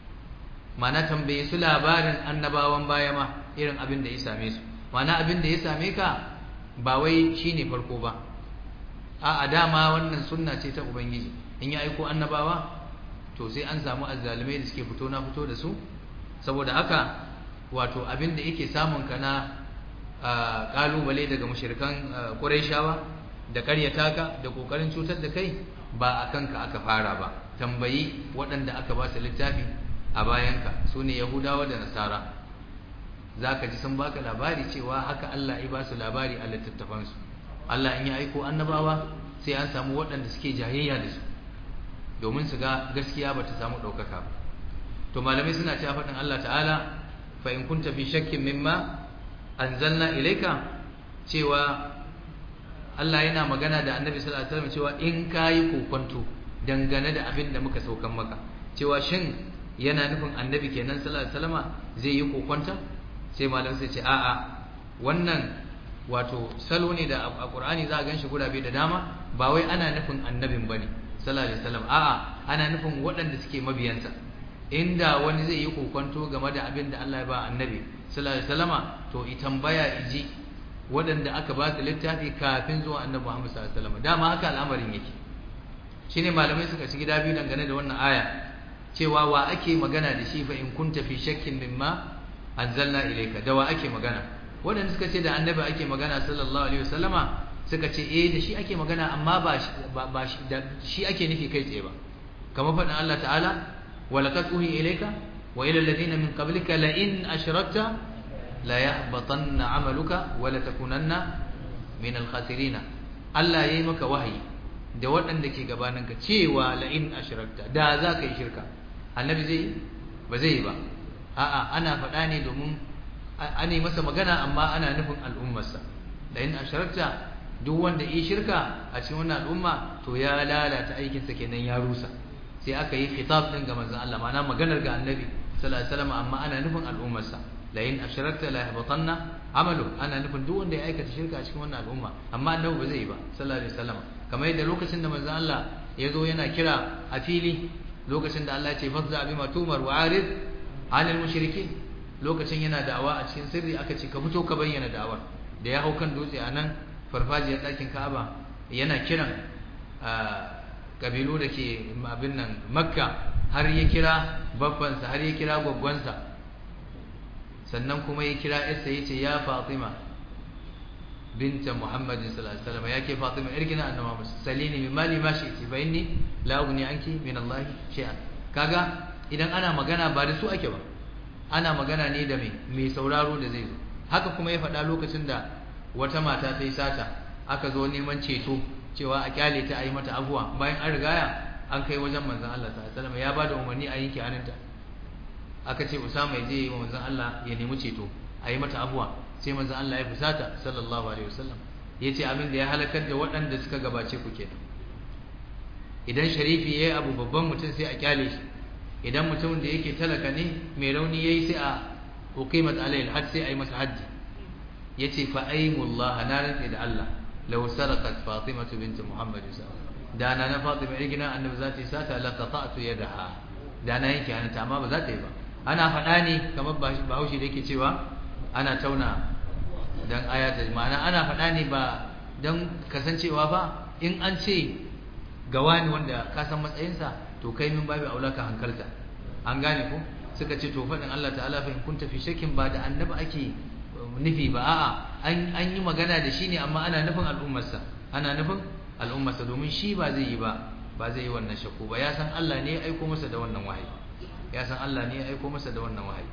mana tambaye su labarin annabawan baya ma irin abin da ya same su mana abin da ya same ka ba wai shine farko ba a a dama wannan sunna ce ta ubangiji in ya aiko annabawa to sai an samu azzalumai da suke fito na fito da su saboda haka wato abin da yake samun ka na kalubale daga mushrikan quraishawa da karyata ka da kokarin cutar da kai ba a kanka aka fara ba tambayi waɗanda aka ba su littafi a bayanka su ne yahudawa da nasara za ka ji sun baka labari cewa haka Allah ya ba su labari a littattafansu Allah in ya aiko annabawa sai an samu waɗanda suke jayayya da su domin su ga gaskiya ba ta samu ɗaukaka ba to malamai suna cewa faɗin Allah ta'ala fa in kunta fi shakkin mimma anzalna ilayka cewa Allah yana magana da Annabi sallallahu alaihi wasallam cewa in kayi kokonto dangane da abin da muka saukan maka cewa shin yana nufin Annabi kenan sallallahu alaihi wasallama zai yi kokonta sai malam sai ce a'a wannan wato salo ne da a Qur'ani za a ganshi gurabe da dama ba wai ana nufin Annabin bane sallallahu alaihi wasallam a'a ana nufin waɗanda suke mabiyansa inda wani zai yi kokonto game da abin da Allah ya ba Annabi sallallahu alaihi wasallama to i tambaya iji waɗanda aka ba su littafi kafin zuwa annabi Muhammad sallallahu alaihi wasallam dama haka al'amarin yake shine malamai suka ci gida biyu dangane da wannan aya cewa wa ake magana da shi fa in kunta fi shakkin mimma anzalna ilayka da wa ake magana waɗanda suka ce da annabi ake magana sallallahu alaihi wasallama suka ce eh da shi ake magana amma ba ba da shi ake nufi kai tsaye ba kamar faɗin Allah ta'ala wa laqad uhi ilayka wa ila alladhina min qablika la in ashrakta la yahbatanna amaluka wa la takunanna min al-khasirin Allah yayi maka wahayi da waɗanda ke gabaninka cewa la in ashrakta da za ka yi shirka annabi zai ba zai yi ba a'a ana faɗa ne domin ana yi masa magana amma ana nufin al'ummarsa la in ashrakta duk wanda yi shirka a cikin wannan al'umma to ya lalata aikinsa kenan ya rusa sai aka yi khitab din ga manzon Allah ma'ana maganar ga annabi sallallahu alaihi wasallam amma ana nufin al'ummarsa la in ashrakta la yahbatanna amalu ana nufin duk wanda ya aikata shirka a cikin wannan al'umma amma annabi ba zai yi ba sallallahu alaihi wasallam kamar yadda lokacin da manzon Allah ya zo yana kira a fili lokacin da Allah ya ce fazza bima tumar wa arid anil mushrikin lokacin yana da'awa a cikin sirri aka ce ka fito ka bayyana da'awar da ya hau kan dutse a nan farfajiyar ɗakin Ka'aba yana kiran kabilu da ke abin nan Makka har ya kira babbansa har ya kira gwaggwansa sannan kuma ya kira yarsa yace ya Fatima binta Muhammad sallallahu alaihi wasallam yake Fatima irgina annabi Muhammad salini min mali ma shi'ti fa inni la ughni anki min Allah shay'an kaga idan ana magana ba da su ake ba ana magana ne da mai mai sauraro da zai zo haka kuma ya faɗa lokacin da wata mata ta yi sata aka zo neman ceto cewa a kyale ta a yi mata abuwa bayan an rigaya an kai wajen manzon Allah sallallahu alaihi wasallam ya bada umarni a yanke hannunta aka ce Usama ya je yi wa manzon Allah ya nemi ceto a yi mata abuwa sai manzon Allah ya fusata sallallahu alaihi wasallam yace abin da ya halakar da waɗanda suka gabace ku kenan idan sharifi yayi abu babban mutum sai a kyale shi idan mutumin da yake talaka ne mai rauni yayi sai a uqimat alayhi alhajj sai a yi masa hajji yace fa aymullah na rantsi da Allah law sarqat fatimatu bint muhammad sallallahu da na na fatima rigina annabi za ta yi sata la qata'tu yadaha da na yanke hannunta amma ba za ta yi ba ana faɗa ne kamar bahaushe da yake cewa ana tauna dan ayata ma'ana ana faɗa ne ba dan kasancewa ba in an ce ga wani wanda ka san matsayinsa to kai min babu aula ka hankalta an gane ko suka ce to faɗin Allah ta'ala fa in kunta fi shakkin ba da annabi ake nufi ba a'a an an yi magana da shi ne amma ana nufin al'ummarsa ana nufin al'ummarsa domin shi ba zai yi ba ba zai yi wannan shakku ba ya san Allah ne ya aiko masa da wannan wahayi ya san Allah ne ya aiko masa da wannan wahayi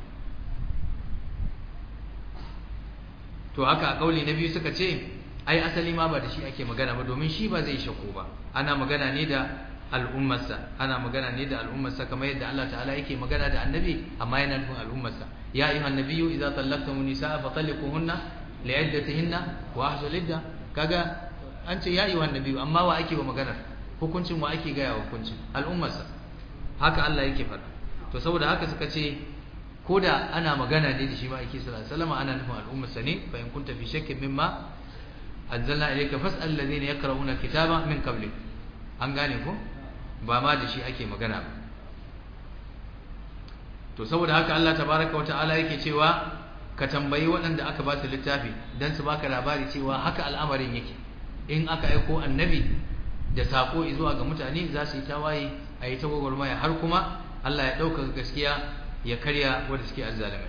to haka a kauli na biyu suka ce ai asali ma ba da shi ake magana ba domin shi ba zai shakku ba ana magana ne da al'ummarsa ana magana ne da al'ummarsa kamar yadda Allah ta'ala yake magana da annabi amma yana nufin al'ummarsa ya ayyuhan nabiyyu idza tallaqtumun nisaa fa talliquhunna li'iddatihinna wa ahsul idda kaga an ce ya ayyuhan nabiyyu amma wa ake wa magana hukuncin wa ake gaya hukuncin al'ummarsa haka Allah yake faɗa to saboda haka suka ce koda ana magana ne da shi ma yake sallallahu alaihi wasallam ana nufin al'ummarsa ne fa in kunta fi shakkin mimma anzalna ilayka fas'al alladhina yaqra'una kitaba min qablik an gane ko ba ma da shi ake magana ba to saboda haka Allah tabaraka wata'ala yake cewa ka tambayi waɗanda aka ba su littafi dan su baka labari cewa haka al'amarin yake in aka aiko annabi da sako zuwa ga mutane za su yi tawaye a yi ta gwagwarmaya har kuma Allah ya ɗauka gaskiya ya karya wanda suke azzalimai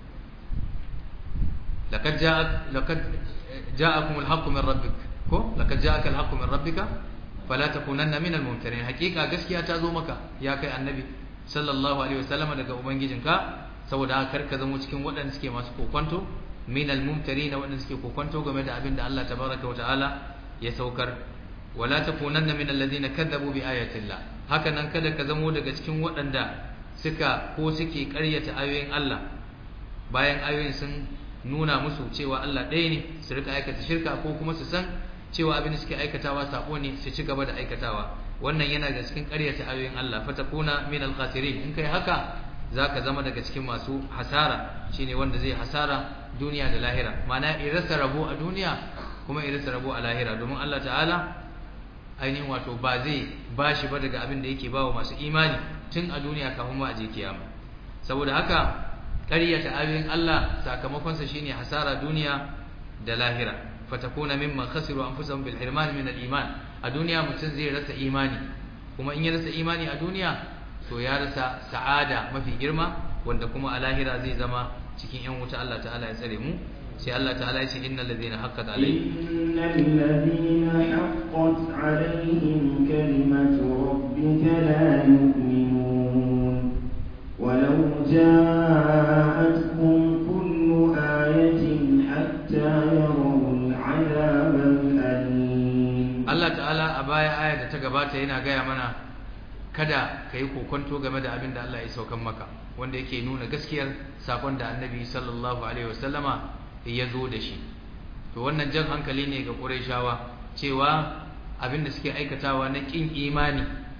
laqad ja'a laqad ja'akum al-haqqu min rabbik ko laqad ja'aka al-haqqu min rabbika fala takunanna min al-mumtarin hakika gaskiya ta zo maka ya kai annabi sallallahu alaihi wasallam daga ubangijinka saboda haka ka zama cikin waɗanda suke masu kokonto min al-mumtarin waɗanda suke kokonto game da abin da Allah tabaraka wa ta'ala ya saukar wala takunanna min alladhina kadzabu bi ayati Allah haka nan kada ka zamo daga cikin waɗanda suka ko suke ƙaryata ayoyin Allah bayan ayoyin sun nuna musu cewa Allah ɗaya ne su rika aikata shirka ko kuma su san cewa abin da suke aikatawa sabo ne su ci gaba da aikatawa wannan yana da cikin ƙaryata ayoyin Allah fatakuna min al-khasirin in kai haka zaka zama daga cikin masu hasara shine wanda zai hasara duniya da lahira ma'ana irasa rabo a duniya kuma irasa rabo a lahira domin Allah ta'ala ainihin wato ba zai bashi ba daga abin da yake bawa masu imani tun a duniya kafin ma a je kiyama saboda haka ƙaryata ayoyin Allah sakamakonsa shine hasara duniya da lahira fatakuna mimman khasiru anfusahum bil hirman min al iman a duniya mutum zai rasa imani kuma in ya rasa imani a duniya to ya rasa sa'ada mafi girma wanda kuma a lahira zai zama cikin yan wuta Allah ta'ala ya tsare mu sai Allah ta'ala ya ce innal ladina haqqat alaihim innal ladina haqqat alaihim kalimatu rabbika la yu'minun ولو جاءتهم كل آية حتى يروا العذاب الأليم Allah ta'ala a baya aya da ta gabata yana gaya mana kada ka yi kokonto game da abin da Allah ya saukan maka wanda yake nuna gaskiyar sakon da annabi sallallahu alaihi wasallama ya zo da shi to wannan jan hankali ne ga Qurayshawa cewa abin da suke aikatawa na kin imani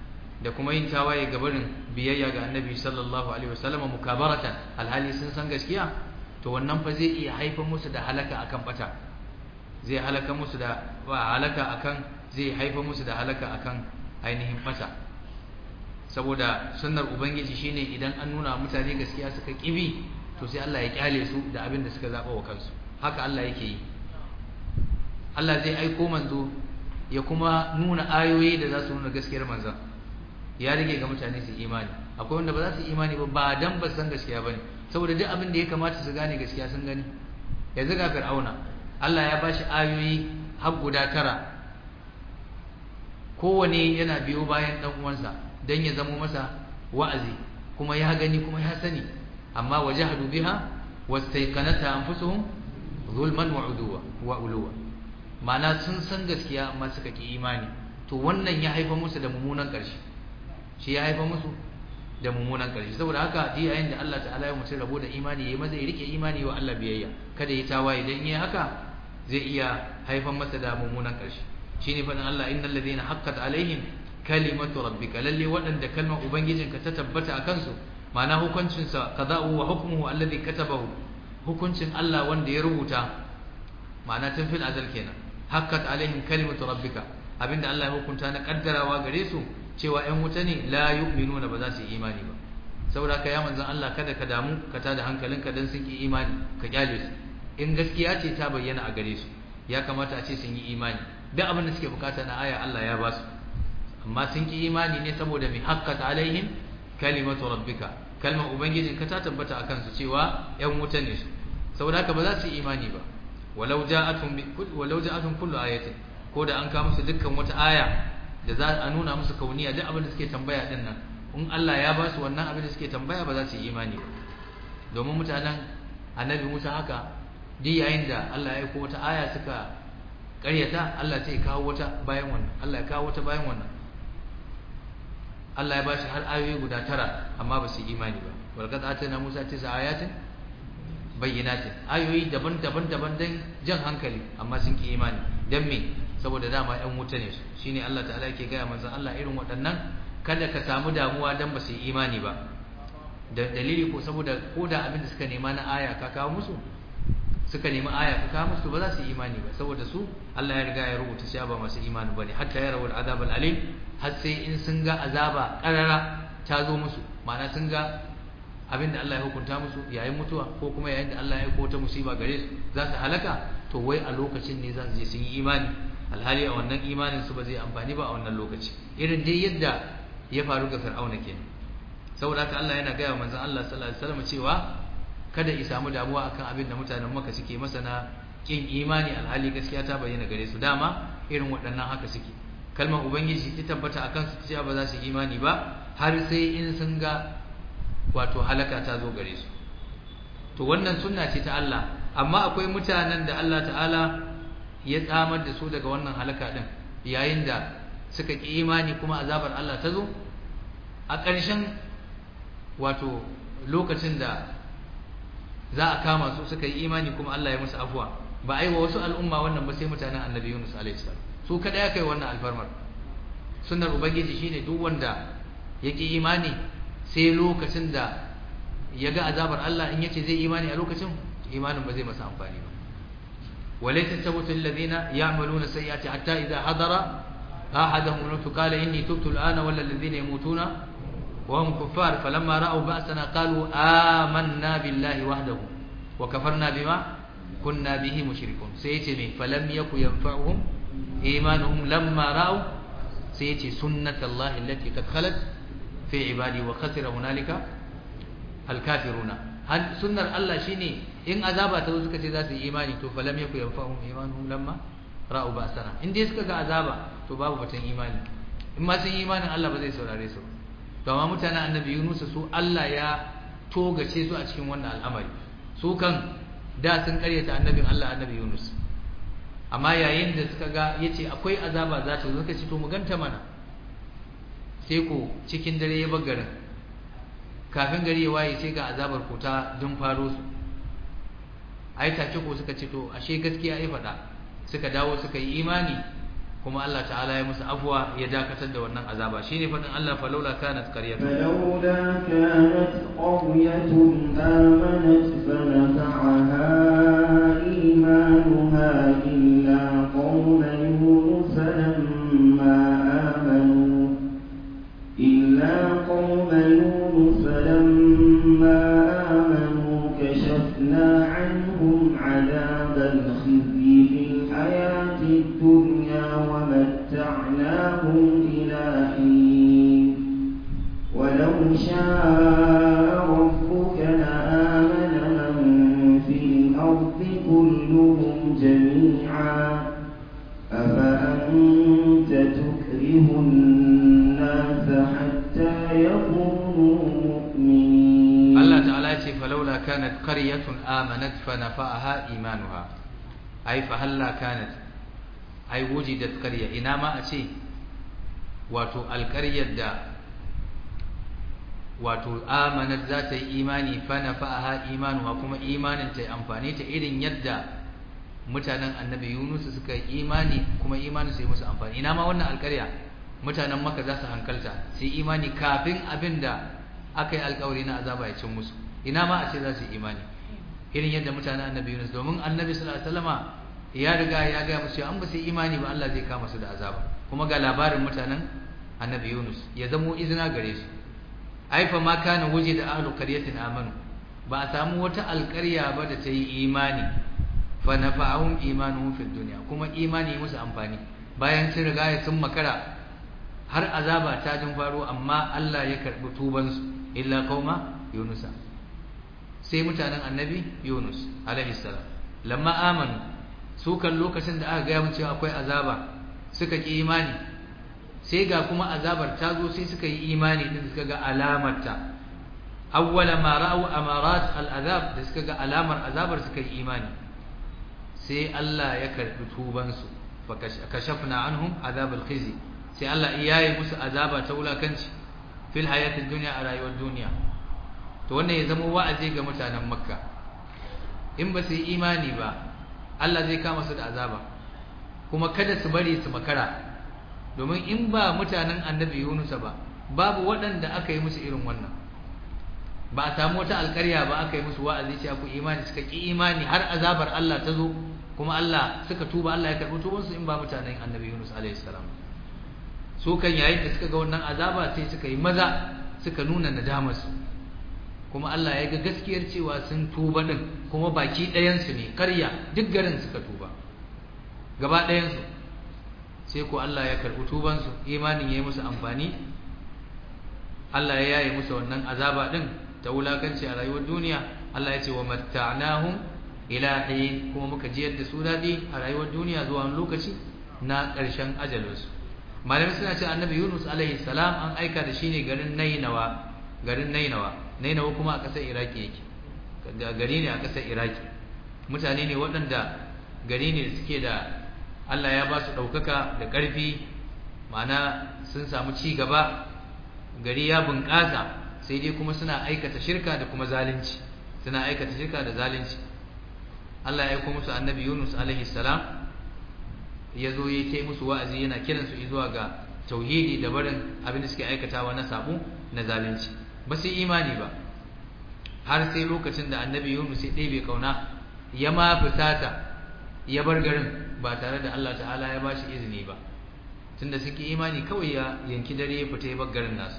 da kuma yin tawaye ga barin biyayya ga annabi sallallahu alaihi wasallam mukabaratan alhali sun san gaskiya to wannan fa zai iya haifar musu da halaka akan bata zai halaka musu da halaka akan zai haifar musu da halaka akan ainihin bata saboda sunnar ubangiji shine idan an nuna mutane gaskiya suka kibi to sai Allah ya kyale su da abin da suka zaba wa kansu haka Allah yake yi Allah zai aiko manzo ya kuma nuna ayoyi da za su nuna gaskiyar manzon ya rage ga mutane su imani akwai wanda ba za su imani ba ba dan ba san gaskiya bane saboda duk abin da ya kamata su gane gaskiya sun gani yanzu ga fir'auna Allah ya bashi ayoyi har guda tara kowane yana biyo bayan dan uwansa dan ya zamo masa wa'azi kuma ya gani kuma ya sani amma wajahadu biha wastayqanata anfusuhum zulman wa uduwa wa uluwa ma'ana sun san gaskiya amma suka ki imani to wannan ya haifa musu da mummunan ƙarshe shi ya haifa musu da mummunan ƙarshe saboda haka ji yayin da Allah ta'ala ya mutu rabo da imani yayi maza ya rike imani wa Allah biyayya kada ya tawaye dan yayi haka zai iya haifan masa da mummunan ƙarshe shine fadin Allah innal ladina haqqat alaihim kalimatu rabbika lalle waɗanda kalmar ubangijinka ta tabbata a kansu ma'ana hukuncin sa qada'u wa hukmuhu alladhi katabahu hukuncin Allah wanda ya rubuta ma'ana tun fil azal kenan haqqat alaihim kalimatu rabbika abinda Allah ya hukunta na kaddarawa gare su cewa ƴan wuta ne la yu'minuna ba za su yi imani ba saboda ka ya manzon Allah kada ka damu ka tada hankalinka dan sun ki imani ka kyale su in gaskiya ce ta bayyana a gare su ya kamata a ce sun yi imani duk abin da suke bukata na aya Allah ya ba su amma sun ki imani ne saboda mai haqqat alaihim kalimatu rabbika kalmar ubangijin ka ta tabbata akan su cewa ƴan wuta ne su saboda haka ba za su yi imani ba walau ja'atun walau ja'atun kullu ayatin ko da an kawo musu dukkan wata aya da za a nuna musu kauniya duk abin da suke tambaya din nan in Allah ya ba su wannan abin da suke tambaya ba za su yi imani ba domin mutanen annabi Musa haka duk yayin da Allah ya aiko wata aya suka ƙaryata Allah sai ya kawo wata bayan wannan Allah ya kawo wata bayan wannan Allah ya ba shi har ayoyi guda tara amma ba su yi imani ba walqad atana Musa tisa ayatin bayyinatin ayoyi daban-daban daban dan jan hankali amma sun ki imani dan me saboda dama ɗan wuta ne shine Allah ta'ala yake gaya manzon Allah irin waɗannan kada ka samu damuwa dan ba su yi imani ba da dalili ko saboda ko da abin da suka nema na aya ka kawo musu suka nemi aya ka kawo musu ba za su yi imani ba saboda su Allah ya riga ya rubuta cewa ba masu imani bane hatta ya rawul azab alim har sai in sun ga azaba karara ta zo musu ma'ana sun ga abin da Allah ya hukunta musu yayin mutuwa ko kuma yayin da Allah ya aiko ta musiba gare su za su halaka to wai a lokacin ne za su je sun yi imani alhali a wannan imanin su ba zai amfani ba a wannan lokaci irin dai yadda ya faru ga fir'auna kenan saboda haka Allah yana gaya manzon Allah sallallahu alaihi wasallam cewa kada ya samu damuwa akan abin da mutanen Makka suke masa na kin imani alhali gaskiya ta bayyana gare su dama irin waɗannan haka suke kalmar ubangiji ta tabbata akan su cewa ba za su imani ba har sai in sun ga wato halaka ta zo gare su to wannan sunna ce ta Allah amma akwai mutanen da Allah ta'ala ya tsamar da su daga wannan halaka din yayin da suka ki imani kuma azabar Allah ta zo a ƙarshen wato lokacin da za a kama su suka yi imani kuma Allah ya musu afuwa ba a yi wa wasu al'umma wannan ba sai mutanen annabi Yunus alaihi salam su kada ya kai wannan alfarmar sunnar ubangiji shine duk wanda ya ki imani sai lokacin da ya ga azabar Allah in yace zai imani a lokacin imanin ba zai masa amfani ba walaysa tabutu alladhina ya'maluna sayyi'ati hatta idha hadara ahadahum al qala inni tubtu al-ana wal ladhina yamutuna wa hum kuffar falamma ra'aw ba'sana qalu amanna billahi wahdahu wa kafarna bima kunna bihi mushrikun sai yace me falam yaku yanfa'uhum imanuhum lamma ra'aw sai yace sunnatullahi allati qad khalat fi ibadi wa khasira hunalika alkafiruna hal sunnar Allah shine in azaba ta zo suka ce za su yi imani to falam yaku yanfa'uhum imanuhum lamma ra'u ba'sana in dai suka ga azaba to babu batun imani in ma sun yi imanin Allah ba zai saurare su to amma mutanen annabi Yunus su Allah ya togace su a cikin wannan al'amari su kan da sun karyata annabin Allah annabi Yunus amma yayin da suka ga yace akwai azaba za ta zo suka ce to mu ganta mana sai ko cikin dare ya garin kafin gari ya waye sai ga azabar ko ta dun faro su ai take ko suka ce to ashe gaskiya ai faɗa suka dawo suka yi imani kuma Allah ta'ala ya musu afwa ya dakatar da wannan azaba shine fadin Allah falaula kanat qaryatun فلولا كانت قرية آمنت فنفعها إيمانها إلا قوم يونس لما آمنوا إلا قوم يونس لما آمنوا كشفنا عنهم عذاب الخزي في الحياة الدنيا ومتعناهم إلى حين ولو شاء ربك لآمن من في الأرض كلهم جميعا أفأنت تكره الناس حتى يكونوا مؤمنين Allah ta'ala ya ce falaula kanat qaryatun amanat fa nafa'aha imanuha ai fa halla kanat ai wujidat qarya ina ma a ce wato alqaryar da wato amanat za ta yi imani fa nafa'aha imanuha kuma imanin ta yi amfani ta irin yadda mutanen annabi Yunus suka yi imani kuma imanin su yi musu amfani ina ma wannan alqarya mutanen Makka za su hankalta su yi imani kafin abinda aka yi alkawari na azaba ya cin musu ina ma a ce za su yi imani irin yadda mutanen annabi Yunus domin annabi sallallahu alaihi wasallama ya riga ya ga musu an ba su yi imani ba Allah zai kama su da azaba kuma ga labarin mutanen annabi Yunus ya zamo izina gare su ai fa ma kana waje da ahlu qaryatin amanu ba a samu wata alƙarya ba da ta yi imani fa nafa'ahum imanuhum fid dunya kuma imani musu amfani bayan sun riga sun makara har azaba ta jin faro amma Allah ya karbi tubansu illa qauma yunusa sai mutanen annabi yunus alaihi salam lamma amanu su kan lokacin da aka ga mun cewa akwai azaba suka ki imani sai ga kuma azabar ta zo sai suka yi imani din suka ga alamarta awwala ma ra'u amarat al'azab da suka ga alamar azabar suka yi imani sai Allah ya karbi tubansu fa kashafna anhum azab al-khizi sai Allah ya yi musu azaba ta wulakanci fil hayatid dunya a rayuwar duniya to wannan ya zama wa'azi ga mutanen makka in ba su yi imani ba Allah zai kama su da azaba kuma kada su bari su makara domin in ba mutanen annabi Yunus ba babu waɗanda aka yi musu irin wannan ba a samu wata alƙarya ba aka yi musu wa'azi cewa ku imani suka ki imani har azabar Allah ta zo kuma Allah suka tuba Allah ya karɓi tubansu in ba mutanen annabi Yunus alaihi salam su kan yayin da suka ga wannan azaba sai suka yi maza suka nuna nadamarsu kuma Allah ya ga gaskiyar cewa sun tuba din kuma baki ɗayansu ne karya duk garin suka tuba gaba ɗayansu sai ko Allah ya karɓi tubansu imanin ya yi musu amfani Allah ya yaye musu wannan azaba din ta wulakanci a rayuwar duniya Allah ya ce wa matta'nahum ila hin kuma muka jiyar da su daɗi a rayuwar duniya zuwa wani lokaci na ƙarshen ajalinsu malami suna ce annabi Yunus alaihi salam an aika da shi ne garin Nainawa garin Nainawa Nainawa kuma a ƙasar Iraki yake gari ne a ƙasar Iraki mutane ne waɗanda gari ne da suke da Allah ya ba su ɗaukaka da ƙarfi ma'ana sun samu ci gaba gari ya bunƙasa sai dai kuma suna aikata shirka da kuma zalunci suna aikata shirka da zalunci Allah ya aika musu annabi Yunus alaihi salam ya zo ya yi musu wa'azi yana kiransu zuwa ga tauhidi da barin abin da suke aikatawa na sabo na zalunci ba su imani ba har sai lokacin da annabi Yunus ya ɗebe kauna ya ma fusata ya bar garin ba tare da Allah ta'ala ya bashi izini ba tunda suke imani kawai ya yanki dare ya fita ya bar garin nasu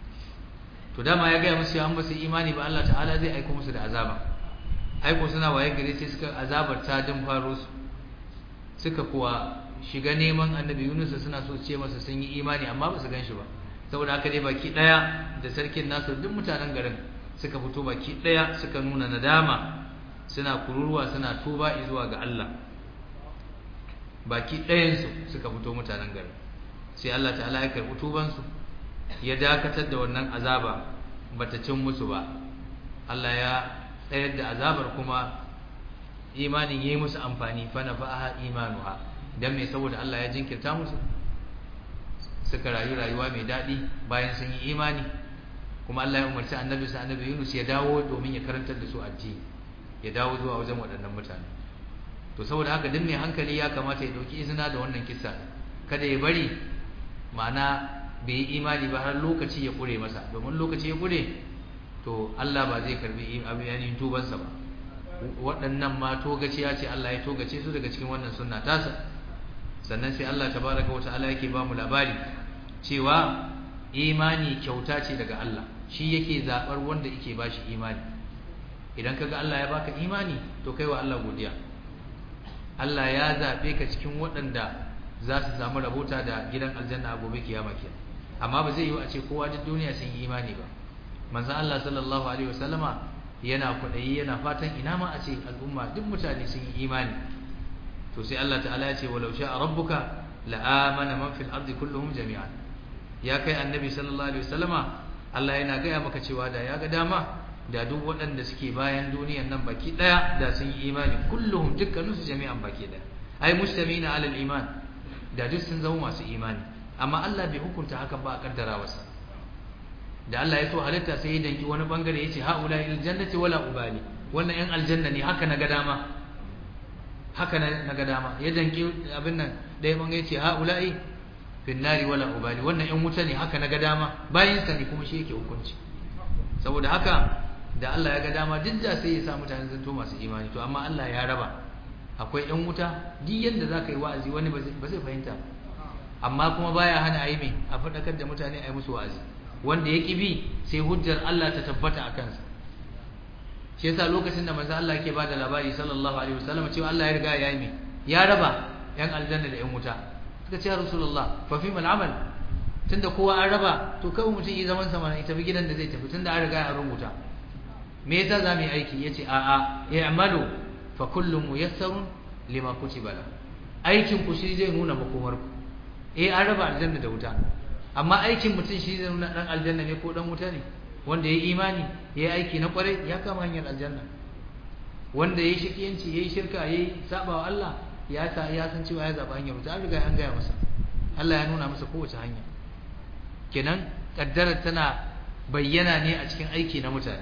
to dama ya gaya musu an ba su imani ba Allah ta'ala zai aiko musu da azaba aiko suna waye gare sai suka azabar ta din faro su suka kuwa shiga neman annabi Yunus suna so ce masa sun yi imani amma ba su gan shi ba saboda haka dai baki daya da sarkin nasu duk mutanen garin suka fito baki daya suka nuna nadama suna kururuwa suna tuba zuwa ga Allah baki ɗayansu suka fito mutanen garin sai Allah ta'ala ya karɓi tubansu ya dakatar da wannan azaba bata cin musu ba Allah ya tsayar da azabar kuma imanin yayi musu amfani fa nafa'aha imanuha dan me saboda Allah ya jinkirta musu suka rayu rayuwa mai daɗi bayan sun yi imani kuma Allah ya umarci annabi sa annabi Yunus ya dawo domin ya karantar da su addini ya dawo zuwa wajen waɗannan mutane to saboda haka duk mai hankali ya kamata ya dauki izina da wannan kissa kada ya bari ma'ana bai yi imani ba har lokaci ya kure masa domin lokaci ya kure to Allah ba zai karbi abin tubansa ba waɗannan ma togaciya ce Allah ya togace su daga cikin wannan sunna tasa sannan sai Allah tabaraka wa ta'ala yake ba mu labari cewa imani kyauta ce daga Allah shi yake zabar wanda yake bashi imani idan kaga Allah ya baka imani to kai wa Allah godiya Allah ya zabe ka cikin waɗanda za su samu rabota da gidan aljanna a gobe kiyama kenan amma ba zai yi a ce kowa duk duniya sun yi imani ba manzon Allah sallallahu alaihi wasallama yana kwaɗayi yana fatan ina ma a ce al'umma duk mutane sun yi imani to sai Allah ta'ala ya ce walau sha'a rabbuka la'amana man fil ardi kulluhum jami'an ya kai annabi sallallahu alaihi wasallama Allah yana gaya maka cewa da ya ga dama da duk waɗanda suke bayan duniyan nan baki ɗaya da sun yi imani kulluhum dukkaninsu jami'an baki ɗaya ai mustamina alal iman da duk sun zama masu imani amma Allah bai hukunta hakan ba a kaddara wasa da Allah ya so halitta sai ya danki wani bangare yace haula il jannati wala ubali wannan yan aljanna ne haka naga dama haka naga dama ya danki abin nan dai bangare yace haula'i fin nari wala ubali wannan yan wuta ne haka naga dama bayin sa ne kuma shi yake hukunci saboda haka da Allah ya ga dama duk da sai ya sa mutane zanto masu imani to amma Allah ya raba akwai yan wuta duk yanda zaka yi wa'azi wani ba zai fahimta amma kuma baya hana ayi mai a fadakar da mutane ayi musu wa'azi wanda ya bi sai hujjar Allah ta tabbata a kansa shi yasa lokacin da manzo Allah yake bada labari sallallahu alaihi wasallam cewa Allah ya riga ya yi ya raba yan aljanna da yan wuta suka ce ya rasulullah fa fi mal amal tunda kowa an raba to kawai mutum yi zaman sa mana ita bi gidan da zai tafi tunda an riga an rubuta me yasa za mu yi aiki yace a a i'malu fa kullu muyassarun lima kutiba la aikin ku shi zai nuna makomar ku eh an raba aljanna da wuta amma aikin mutum shi zai nuna dan aljanna ne ko dan wuta ne wanda yayi imani yayi aiki na kwarai ya kama hanyar aljanna wanda yayi shikiyanci yayi shirka yayi sabawa Allah ya sa ya san cewa ya zaba hanyar wuta an riga an gaya masa Allah ya nuna masa kowace hanya kenan kaddara tana bayyana ne a cikin aiki na mutane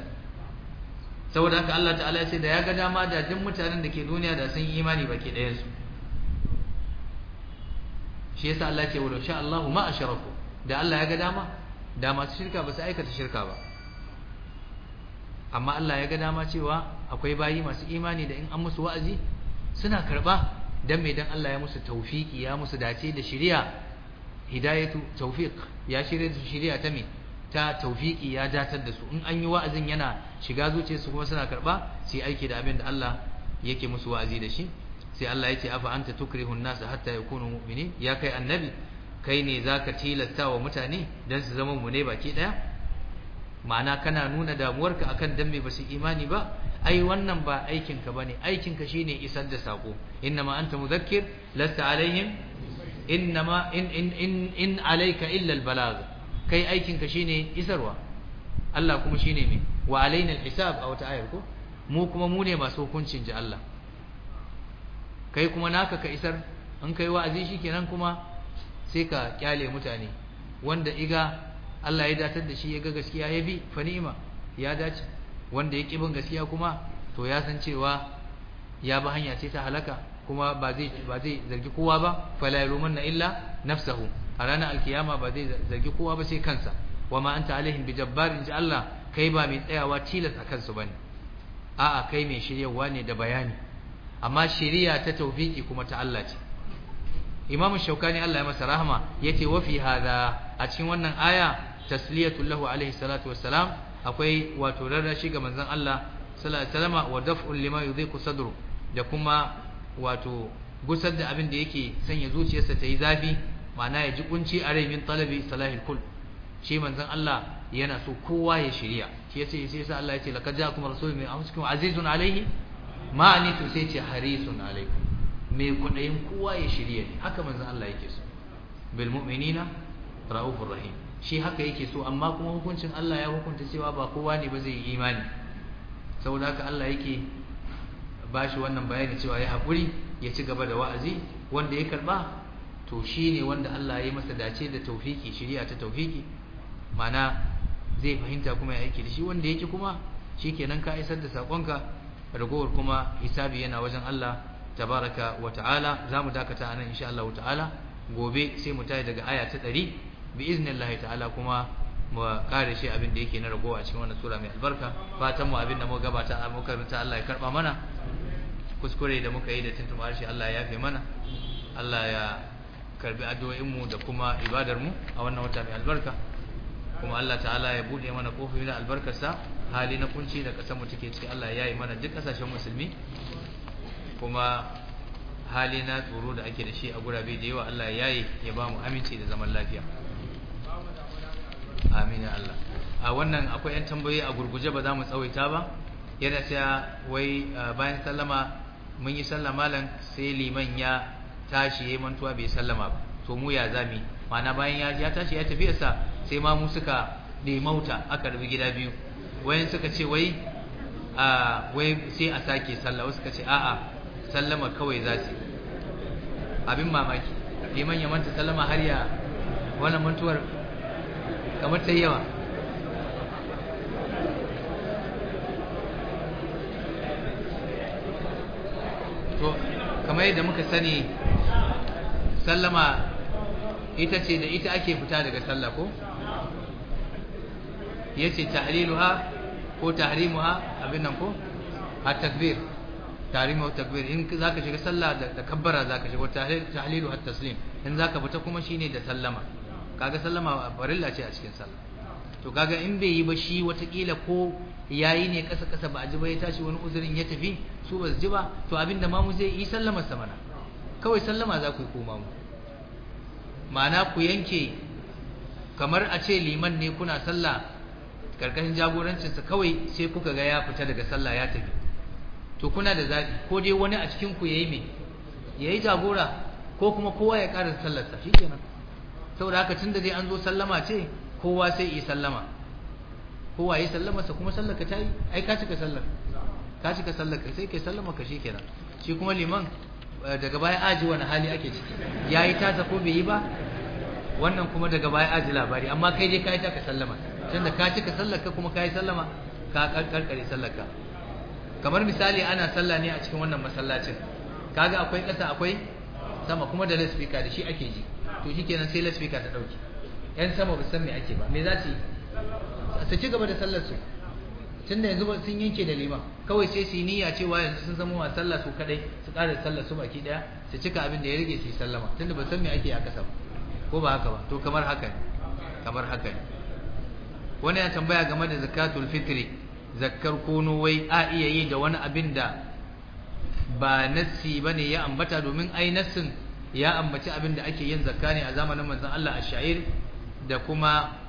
saboda haka Allah ta'ala ya ce da ya ga dama da duk mutanen da ke duniya da sun yi imani baki ɗayan su shi yasa Allah ya ce wa sha Allahu ma asharaku da Allah ya ga dama da masu shirka ba su aikata shirka ba amma Allah ya ga dama cewa akwai bayi masu imani da in an musu wa'azi suna karba dan me dan Allah ya musu tawfiki ya musu dace da shari'a hidayatu tawfiq ya shirye da shari'a ta me ta tawfiki ya datar da su in an yi wa'azin yana shiga zuciyarsu kuma suna karba sai aiki da abin da Allah yake musu wa'azi da shi sai Allah ya ce afa anta tukrihu an-nas hatta yakunu mu'minin ya kai annabi kai ne zaka tilasta wa mutane dan su zama mu ne baki daya ma'ana kana nuna damuwarka akan dan me basu imani ba ai wannan ba aikin ka bane aikin ka shine isar da sako innama anta mudhakkir lasta alaihim innama in in in in alayka illa al-balagh kai aikin ka shine isarwa Allah kuma shine me wa alaina al-hisab a wata ayar ko mu kuma mu ne masu hukuncin ji Allah kai kuma naka ka isar an kai wa'azi shikenan kuma sai ka kyale mutane wanda iga Allah ya datar da shi ya ga gaskiya ya bi fa ni'ima ya dace wanda ya ki bin gaskiya kuma to ya san cewa ya bi hanya ce ta halaka kuma ba zai ba zai zargi kowa ba fala yalumanna illa nafsahu a ranar alkiyama ba zai zargi kowa ba sai kansa wa ma anta alaihim bijabbarin ji Allah kai ba mai tsayawa tilas a kansu bane a'a kai mai shiryawa ne da bayani amma shiriya ta tawfiki kuma ta Allah ce Imam Shaukani Allah ya masa rahama yace wa fi hada a cikin wannan aya tasliyatu lahu alaihi salatu wassalam akwai wato rarrashi ga manzon Allah sallallahu alaihi wasallam wa daf'un lima yudhiqu sadru da kuma wato gusar da abin da yake sanya zuciyarsa ta yi zafi ma'ana ya ji kunci a rai min talabi salahil kul shi manzon Allah yana so kowa ya shirya shi yace sai sa Allah yace laqad ja'akum rasulun min anfusikum azizun alaihi ma anitu sai ce harisun alaikum mai kudayin kowa ya shirya ne haka manzon Allah yake so bil mu'minina raufur rahim shi haka yake so amma kuma hukuncin Allah ya hukunta cewa ba kowa ne ba zai yi imani saboda haka Allah yake bashi wannan bayani cewa ya haƙuri ya ci gaba da wa'azi wanda ya karba to shine wanda Allah ya yi masa dace da taufiki shiriya ta taufiki mana zai fahimta kuma ya aiki da shi wanda yake kuma shikenan ka isar da sakonka ragowar kuma hisabi yana wajen Allah tabaraka wa ta'ala zamu dakata anan insha Allah ta'ala gobe sai mu tayi daga aya ta 100 bi iznillahi ta'ala kuma mu kare shi abin da yake na ragowa cikin wannan sura mai albarka fatan mu abin da muka gabata a muka rinta Allah ya karba mana kuskure da muka yi da tuntuma harshe Allah ya yafe mana Allah ya karbi addu'o'in mu da kuma ibadar mu a wannan wata mai albarka kuma Allah ta'ala ya bude mana kofofi na albarkarsa hali na kunci da kasar mu take ciki Allah ya yi mana duk kasashen musulmi kuma hali na tsoro da ake da shi a gurabe da yawa Allah ya yi ya ba mu aminci da zaman lafiya amin ya Allah a wannan akwai yan tambayoyi a gurguje ba za mu tsawaita ba yana cewa wai bayan sallama mun yi sallama malam sai liman ya tashi yayin mantuwa bai sallama ba to mu ya zami ma'ana bayan ya tashi ya tafi sa sai ma mu suka mauta aka rubi gida biyu wayan suka ce wai a wai sai a sake sallah wasu suka ce a'a sallama kawai za su abin mamaki liman ya manta sallama har ya wannan mantuwar kamar ta yawa to kamar yadda muka sani sallama ita ce da ita ake fita daga sallah ko yace tahliluha ko tahrimuha abin nan ko at-takbir tahrimu takbir in zaka shiga sallah da kabbara zaka shiga tahlil tahlilu at-taslim in zaka fita kuma shine da sallama kaga sallama farilla ce a cikin sallah to kaga in bai yi ba shi watakila ko yayi ne kasa kasa ba a ji ba ya tashi wani uzurin ya tafi su ba su ji ba to abinda mamu zai yi sallama sa mana kawai sallama za ku yi ko mamu ma'ana ku yanke kamar a ce liman ne kuna sallah karkashin jagorancinsa kawai sai kuka ga ya fita daga sallah ya tafi to kuna da zaɓi ko dai wani a cikin ku yayi me yayi jagora ko kuma kowa ya ƙara sallarsa shikenan saboda haka tunda dai an zo sallama ce kowa sai yi sallama kowa yi sallama sa kuma sallar ka ta yi ai ka cika sallar ka cika sallar ka sai kai sallama ka shikenan shi kuma liman daga baya aji wani hali ake ciki yayi tasa ko bai yi ba wannan kuma daga baya aji labari amma kai dai kai ta ka sallama tunda ka cika sallar ka kuma kai sallama ka karkare sallar ka kamar misali ana sallah ne a cikin wannan masallacin kaga akwai ƙasa akwai sama kuma da loudspeaker da shi ake ji to shikenan sai loudspeaker ta dauke yan sama ba san me ake ba me za su yi su ci gaba da sallar su tunda yanzu sun yanke da liman kawai sai su yi niyya cewa yanzu sun zama wa sallah su kadai su ƙara sallar su baki daya su cika abin da ya rage su yi sallama tunda ba san me ake a ƙasa ba ko ba haka ba to kamar haka ne kamar haka ne wani ya tambaya game da zakatul fitri zakkar kono wai a iya yi da wani abin da ba nassi bane ya ambata domin ai nassin ya ambaci abin da ake yin zakka ne a zamanin manzon Allah ash-sha'ir da kuma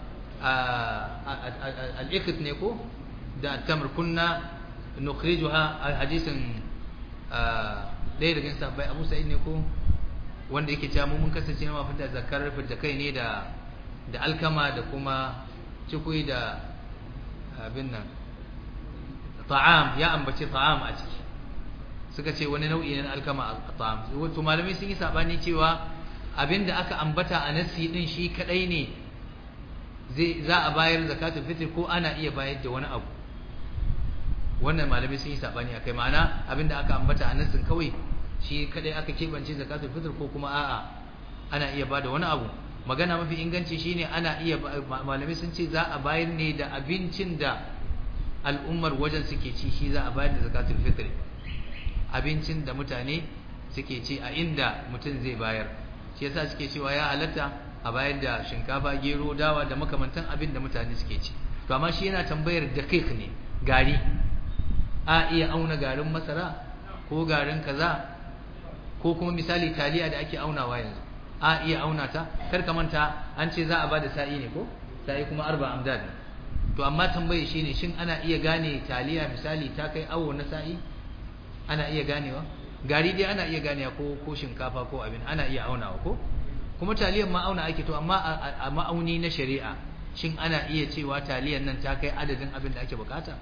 al-ikht ne ko da tamr kunna nukhrijuha hadisin ɗaya daga sahabbai Abu Sa'id ne ko wanda yake cewa mun kasance ma fita zakkar fita kai ne da da alkama da kuma cikui da abin nan ta'am ya ambaci ta'am a ciki suka ce wani nau'i na alkama a ta'am to malamai sun yi sabani cewa abinda aka ambata a nasi din shi kadai ne zai za a bayar zakatul fitr ko ana iya bayar da wani abu wannan malamai sun yi sabani akai ma'ana abinda aka ambata a nasin kawai shi kadai aka kebance zakatul fitr ko kuma a'a ana iya bada wani abu magana mafi inganci shine ana iya malamai sun ce za a bayar ne da abincin da al'ummar wajen suke ci shi za a bayar da zakatul fitr abincin da mutane suke ci a inda mutum zai bayar shi yasa suke cewa ya halatta a bayar da shinkafa gero dawa da makamantan abin da mutane suke ci to amma shi yana tambayar daqiq ne gari a iya auna garin masara ko garin kaza ko kuma misali taliya da ake aunawa yanzu a iya auna ta kar ka manta an ce za a bada sa'i ne ko sa'i kuma arba amdad ne to amma tambaye shine shin ana iya gane taliya misali ta kai awo na sa'i ana iya ganewa gari dai ana iya ganewa ko ko shinkafa ko abin ana iya aunawa ko kuma taliyan ma auna ake to amma a ma'auni na shari'a shin ana iya cewa taliyan nan ta kai adadin abin da ake bukata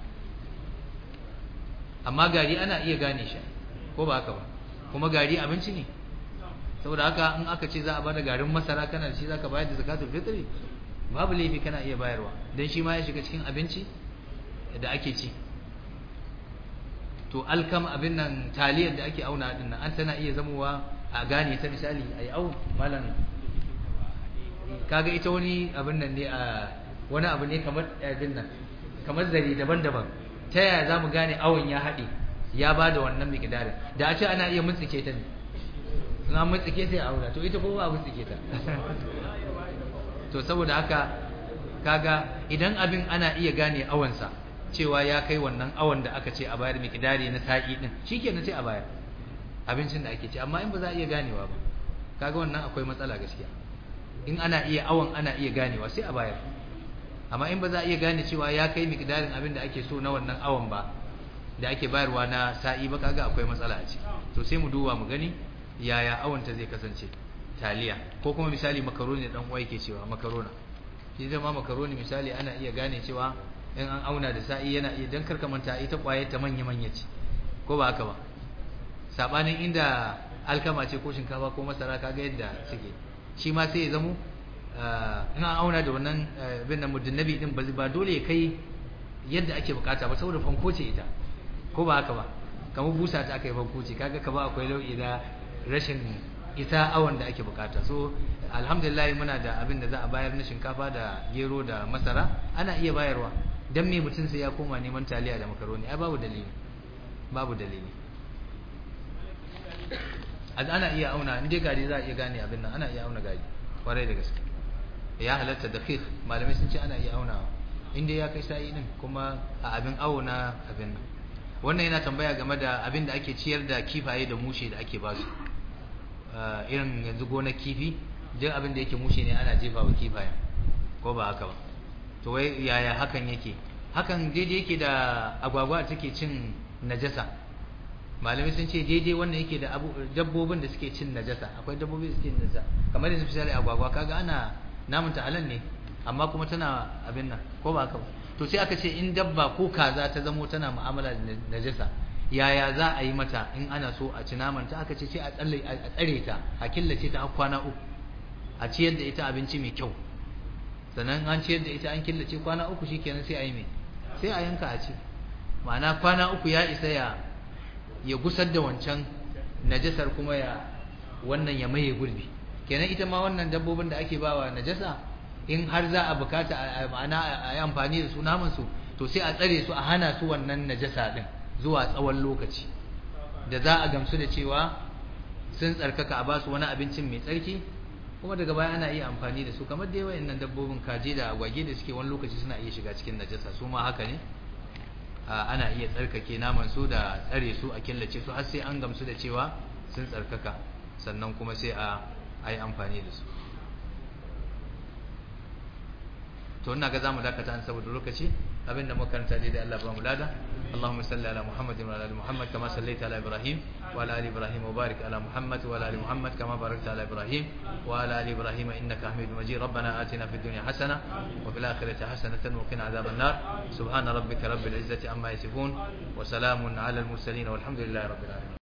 amma gari ana iya gane shi ko ba haka ba kuma gari abinci ne saboda haka in aka ce za a bada garin masara kana da shi zaka bayar da zakatul fitri babu laifi kana iya bayarwa dan shi ma ya shiga cikin abinci da ake ci to to alkam abin nan taliyar da ake auna din nan an tana iya zamowa a gane ta misali ai au malam kaga ita wani abin nan ne a wani abu ne kamar abin nan kamar zare daban-daban ta yaya za mu gane awon ya haɗe ya ba da wannan miƙidarin da a ce ana iya mutsike ta ne na mutsike sai a auna to ita ko ba mutsike ta to saboda haka kaga idan abin ana iya gane awansa cewa ya kai wannan awon da aka ce a bayar miƙidari na sa'i din shikenan sai a bayar abincin da ake ci amma in ba za a iya ganewa ba kaga wannan akwai matsala gaskiya in ana iya awon ana iya ganewa sai a bayar amma in ba za a iya gane cewa ya kai miqdarin abin da ake so na wannan awon ba da ake bayarwa na sa'i ba kaga akwai matsala a ciki to sai mu duba mu gani yaya awon ta zai kasance taliya ko kuma misali makaroni dan uwa yake cewa makarona shi zama makaroni misali ana iya gane cewa in an auna da sa'i yana iya dan karka manta ita kwaye ta manya manya ce ko ba haka ba sabanin inda alkama ce ko shinkafa ko masara kaga yadda suke shi ma sai ya zamo in an auna da wannan bin nan mudunnabi din ba dole ya kai yadda ake bukata ba saboda fanko ce ita ko ba haka ba kamar busa ta aka yi fanko ce kaga ka ba akwai nau'i na rashin ita awon da ake bukata so alhamdulillah muna da abin da za a bayar na shinkafa da gero da masara ana iya bayarwa dan me mutum sai ya koma neman taliya da makaroni ai babu dalili babu dalili ana iya auna in dai gari za a iya gane abin nan ana iya auna gari kwarai da gaske ya halatta da khif malamai sun ce ana iya aunawa in dai ya kai sa'i din kuma a abin awo na abin nan wannan yana tambaya game da abin da ake ciyar da kifaye da mushe da ake basu irin yanzu gonar kifi duk abin da yake mushe ne ana jefa wa kifayen ko ba haka ba to wai yaya hakan yake hakan daidai yake da agwagwa take cin najasa malamai sun ce daidai wannan yake da dabbobin da suke cin najasa akwai dabbobi da suke cin najasa kamar yanzu misali agwagwa kaga ana namun ta halal ne amma kuma tana abin nan ko ba haka ba to sai aka ce in dabba ko kaza ta zamo tana mu'amala da najasa yaya za a yi mata in ana so a ci naman ta aka ce sai a tsalle a tsare ta a killace ta har kwana uku a ciyar da ita abinci mai kyau sannan an ciyar da ita an killace kwana uku shikenan sai a yi mai sai a yanka a ci ma'ana kwana uku ya isa ya ya gusar da wancan najasar kuma ya wannan ya maye gurbi kenan ita ma wannan dabbobin da ake bawa najasa in har za a bukata ma'ana a yi amfani da su naman su to sai a tsare su a hana su wannan najasa din zuwa tsawon lokaci da za a gamsu da cewa sun tsarkaka a basu wani abincin mai tsarki kuma daga baya ana iya amfani da su kamar da yawan nan dabbobin kaje da agwage da suke wani lokaci suna iya shiga cikin najasa su ma haka ne ana iya tsarkake naman su da tsare su a killace su har sai an gamsu da cewa sun tsarkaka sannan kuma sai a yi amfani da su to ina ga zamu dakata an saboda lokaci abinda muka karanta dai da Allah ba mu lada اللهم صل على محمد وعلى ال محمد كما صليت على ابراهيم وعلى ال ابراهيم وبارك على محمد وعلى ال محمد كما باركت على ابراهيم وعلى ال ابراهيم انك حميد مجيد ربنا آتنا في الدنيا حسنه وفي الاخره حسنه وقنا عذاب النار سبحان ربك رب العزه عما يصفون وسلام على المرسلين والحمد لله رب العالمين